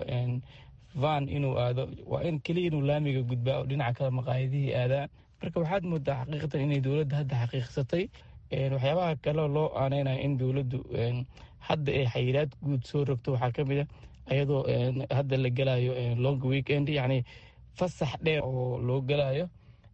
van inuu aado waa in keliya inuu laamiga gudbaa oo dhinaca kale maqaayadihii aadaan marka waxaad moodaa xaqiiqatan inay dowladda hadda xaqiiqsatay waxyaabaha kale loo aaneynaya in dowladdu hadda ay xayiraad guud soo rogto waxaa ka mid a ayadoo hadda la gelayo long weekend yacni fasax dheer oo loo gelayo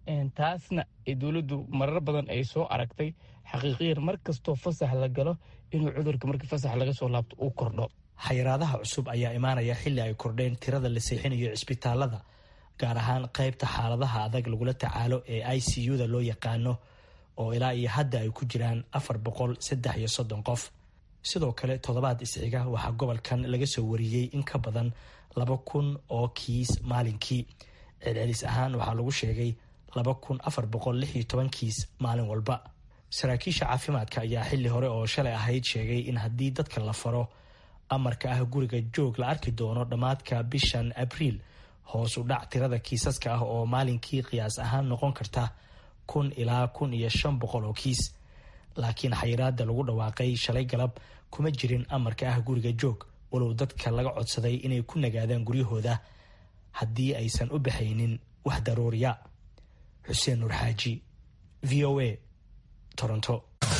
taasna dowladdu marar badan ay soo aragtay xaqiiqiyan mar kastoo fasax la galo inuu cudurka markii fasax laga soo laabto uu kordho xayiraadaha cusub ayaa imaanaya xilli ay kordheen tirada la seexinayo cisbitaalada gaar ahaan qaybta xaaladaha adag lagula tacaalo ee i c u-da loo yaqaano oo ilaa iyo hadda ay ku jiraan afar boqol saddex iyo soddon qof sidoo kale toddobaad isxiga waxaa gobolkan laga soo wariyey in ka badan laba kun oo kiis maalinkii celcelis ahaan waxaa lagu sheegay laba kun afar boqol lix iyo toban kiis maalin walba saraakiisha caafimaadka ayaa xilli hore oo shalay ahayd sheegay in haddii dadka la faro amarka ah guriga joog la arki doono dhammaadka bishan abriil hoos u dhac tirada kiisaska ah oo maalinkii qiyaas ahaan noqon karta kun ilaa kun iyo shan boqol oo kiis laakiin xayiraada lagu dhawaaqay shalay galab kuma jirin amarka ah guriga joog walow dadka laga codsaday inay ku nagaadaan guryahooda haddii aysan u baxaynin wax daruuriya xuseen nuur xaaji v o a toronto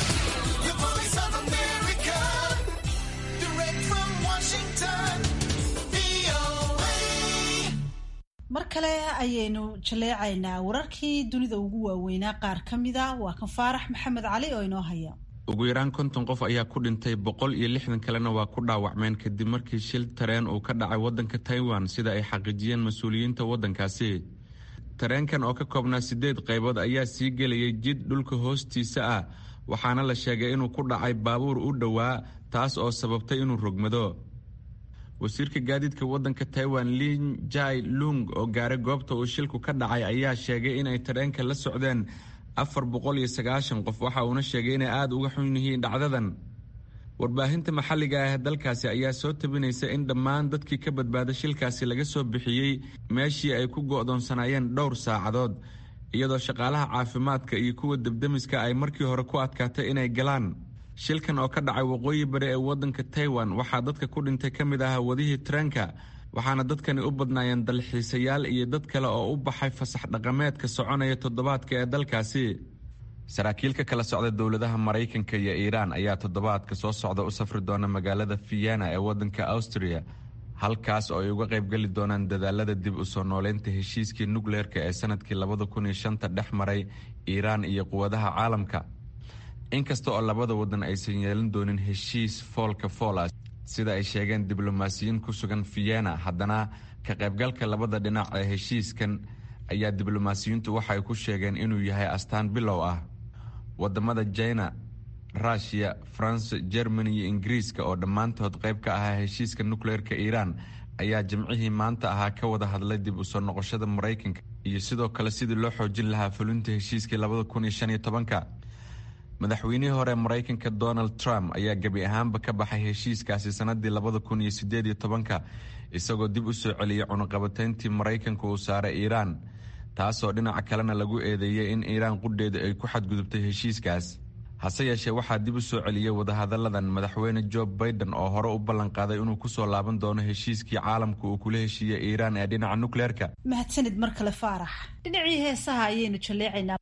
mar kale ayaynu jaleecaynaa wararkii dunida ugu waaweynaa qaar ka mida waa kan faarax maxamed cali oo inoo haya ugu yaraan konton qof ayaa ku dhintay boqol iyo lixdan kalena waa ku dhaawacmeen kadib markii shil tareen uu ka dhacay waddanka taiwan sida ay xaqiijiyeen mas-uuliyiinta waddankaasi tareenkan oo ka koobnaa siddeed qaybood ayaa sii gelayay jid dhulka hoostiisa ah waxaana la sheegay inuu ku dhacay baabuur u dhowaa taas oo sababtay inuu rogmado wasiirka gaadiidka waddanka taiwan lin jai lung oo gaaray goobta uu shilku ka dhacay ayaa sheegay inay tareenka la socdeen afar boqol iyo sagaashan qof waxa uuna sheegay inay aada uga xun yihiin dhacdadan warbaahinta maxalliga ah ee dalkaasi ayaa soo tabinaysa in dhammaan dadkii ka badbaaday shilkaasi laga soo bixiyey meeshii ay ku go'doonsanaayeen dhowr saacadood iyadoo shaqaalaha caafimaadka iyo kuwa debdemiska ay markii hore ku adkaatay inay galaan shilkan oo ka dhacay waqooyi bari ee waddanka taiwan waxaa dadka ku dhintay ka mid ah wadihii tareenka waxaana dadkani u badnaayeen dalxiisayaal iyo dad kale oo u baxay fasax dhaqameedka soconaya toddobaadka ee dalkaasi saraakiil ka kala socda dowladaha maraykanka iyo iiraan ayaa toddobaadka soo socda u safri doona magaalada vienna ee waddanka austria halkaas oo ay uga qaybgeli doonaan dadaalada dib u soo nooleynta heshiiskii nukleerka ee sanadkii labada kun iyo shanta dhex maray iiraan iyo quwadaha caalamka inkasta oo labada waddan aysan yeelan doonin heshiis foolka foola sida ay sheegeen diblomaasiyiin ku sugan vienna haddana ka qaybgalka labada dhinac ee heshiiskan ayaa diblomaasiyiintu waxaay ku sheegeen inuu yahay astaan bilow ah wadamada jina rushia france germany iyo ingiriiska oo dhammaantood qayb ka ahaa heshiiska nukleerka iiraan ayaa jimcihii maanta ahaa ka wada hadlay dib u soo noqoshada maraykanka iyo sidoo kale sidii loo xoojin lahaa fulinta heshiiskii labada kun iyo shan iyo tobanka madaxweynihii hore maraykanka donald trump ayaa gebi ahaanba ka baxay heshiiskaasi sanadii labada kun iyo sideed iyo tobanka isagoo dib u soo celiyey cunuqabatayntii maraykanka uu saaray iiraan taasoo dhinaca kalena lagu eedeeyey in iiraan qudheeda ay ku xadgudubtay heshiiskaas hase yeeshee waxaa dib u soo celiyey wadahadalladan madaxweyne jo baiden oo hore u ballanqaaday inuu kusoo laaban doono heshiiskii caalamka uu kula heshiiyey iiraan ee dhinaca nukleerka mahadsanid mar kale faarax dhinacii heesaha ayaynu jalleecaynaa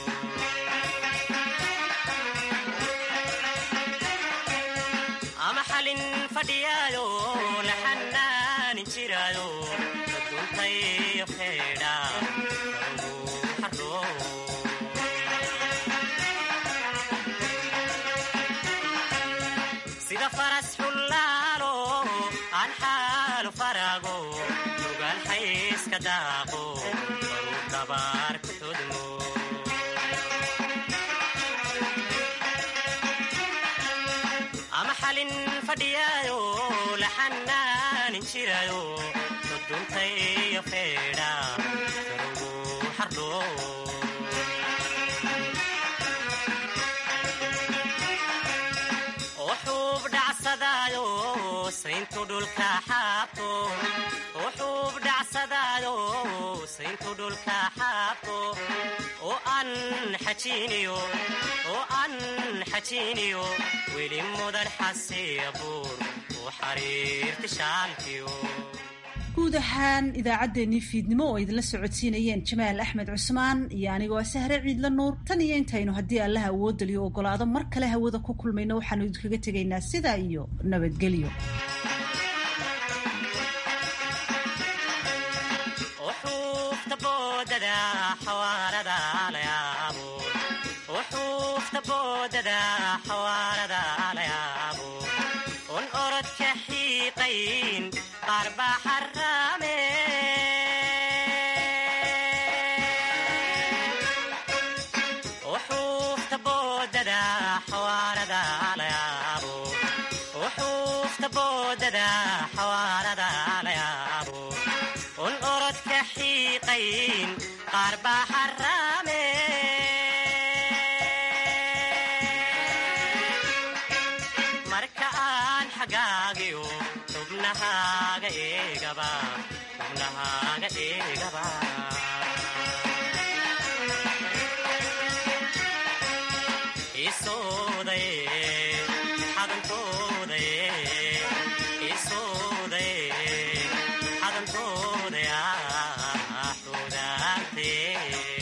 weli mudan xasiibuur u xariirta guud ahaan idaacaddeenii fiidnimo oo idinla socodsiinayeen jamaal axmed cusmaan iyo anigoo sahre ciidla nuur tan iyo intaynu haddii allaha awoodaliyo ogolaado mar kale hawada ku kulmayno waxaanu idinkaga tegaynaa sidaa iyo nabadgelyo un orodka xiiqayn qaar baa xaraame uxuufta boodada xawaarada layaabo uxuufta boodada xawaarada layaabo un orodka xiiqayn qaar baa xaraame xubnahaaga eegaba xubnahaaga eegaba isoodaye xadantoodaye isoodaye xadantoodayaa xudaantee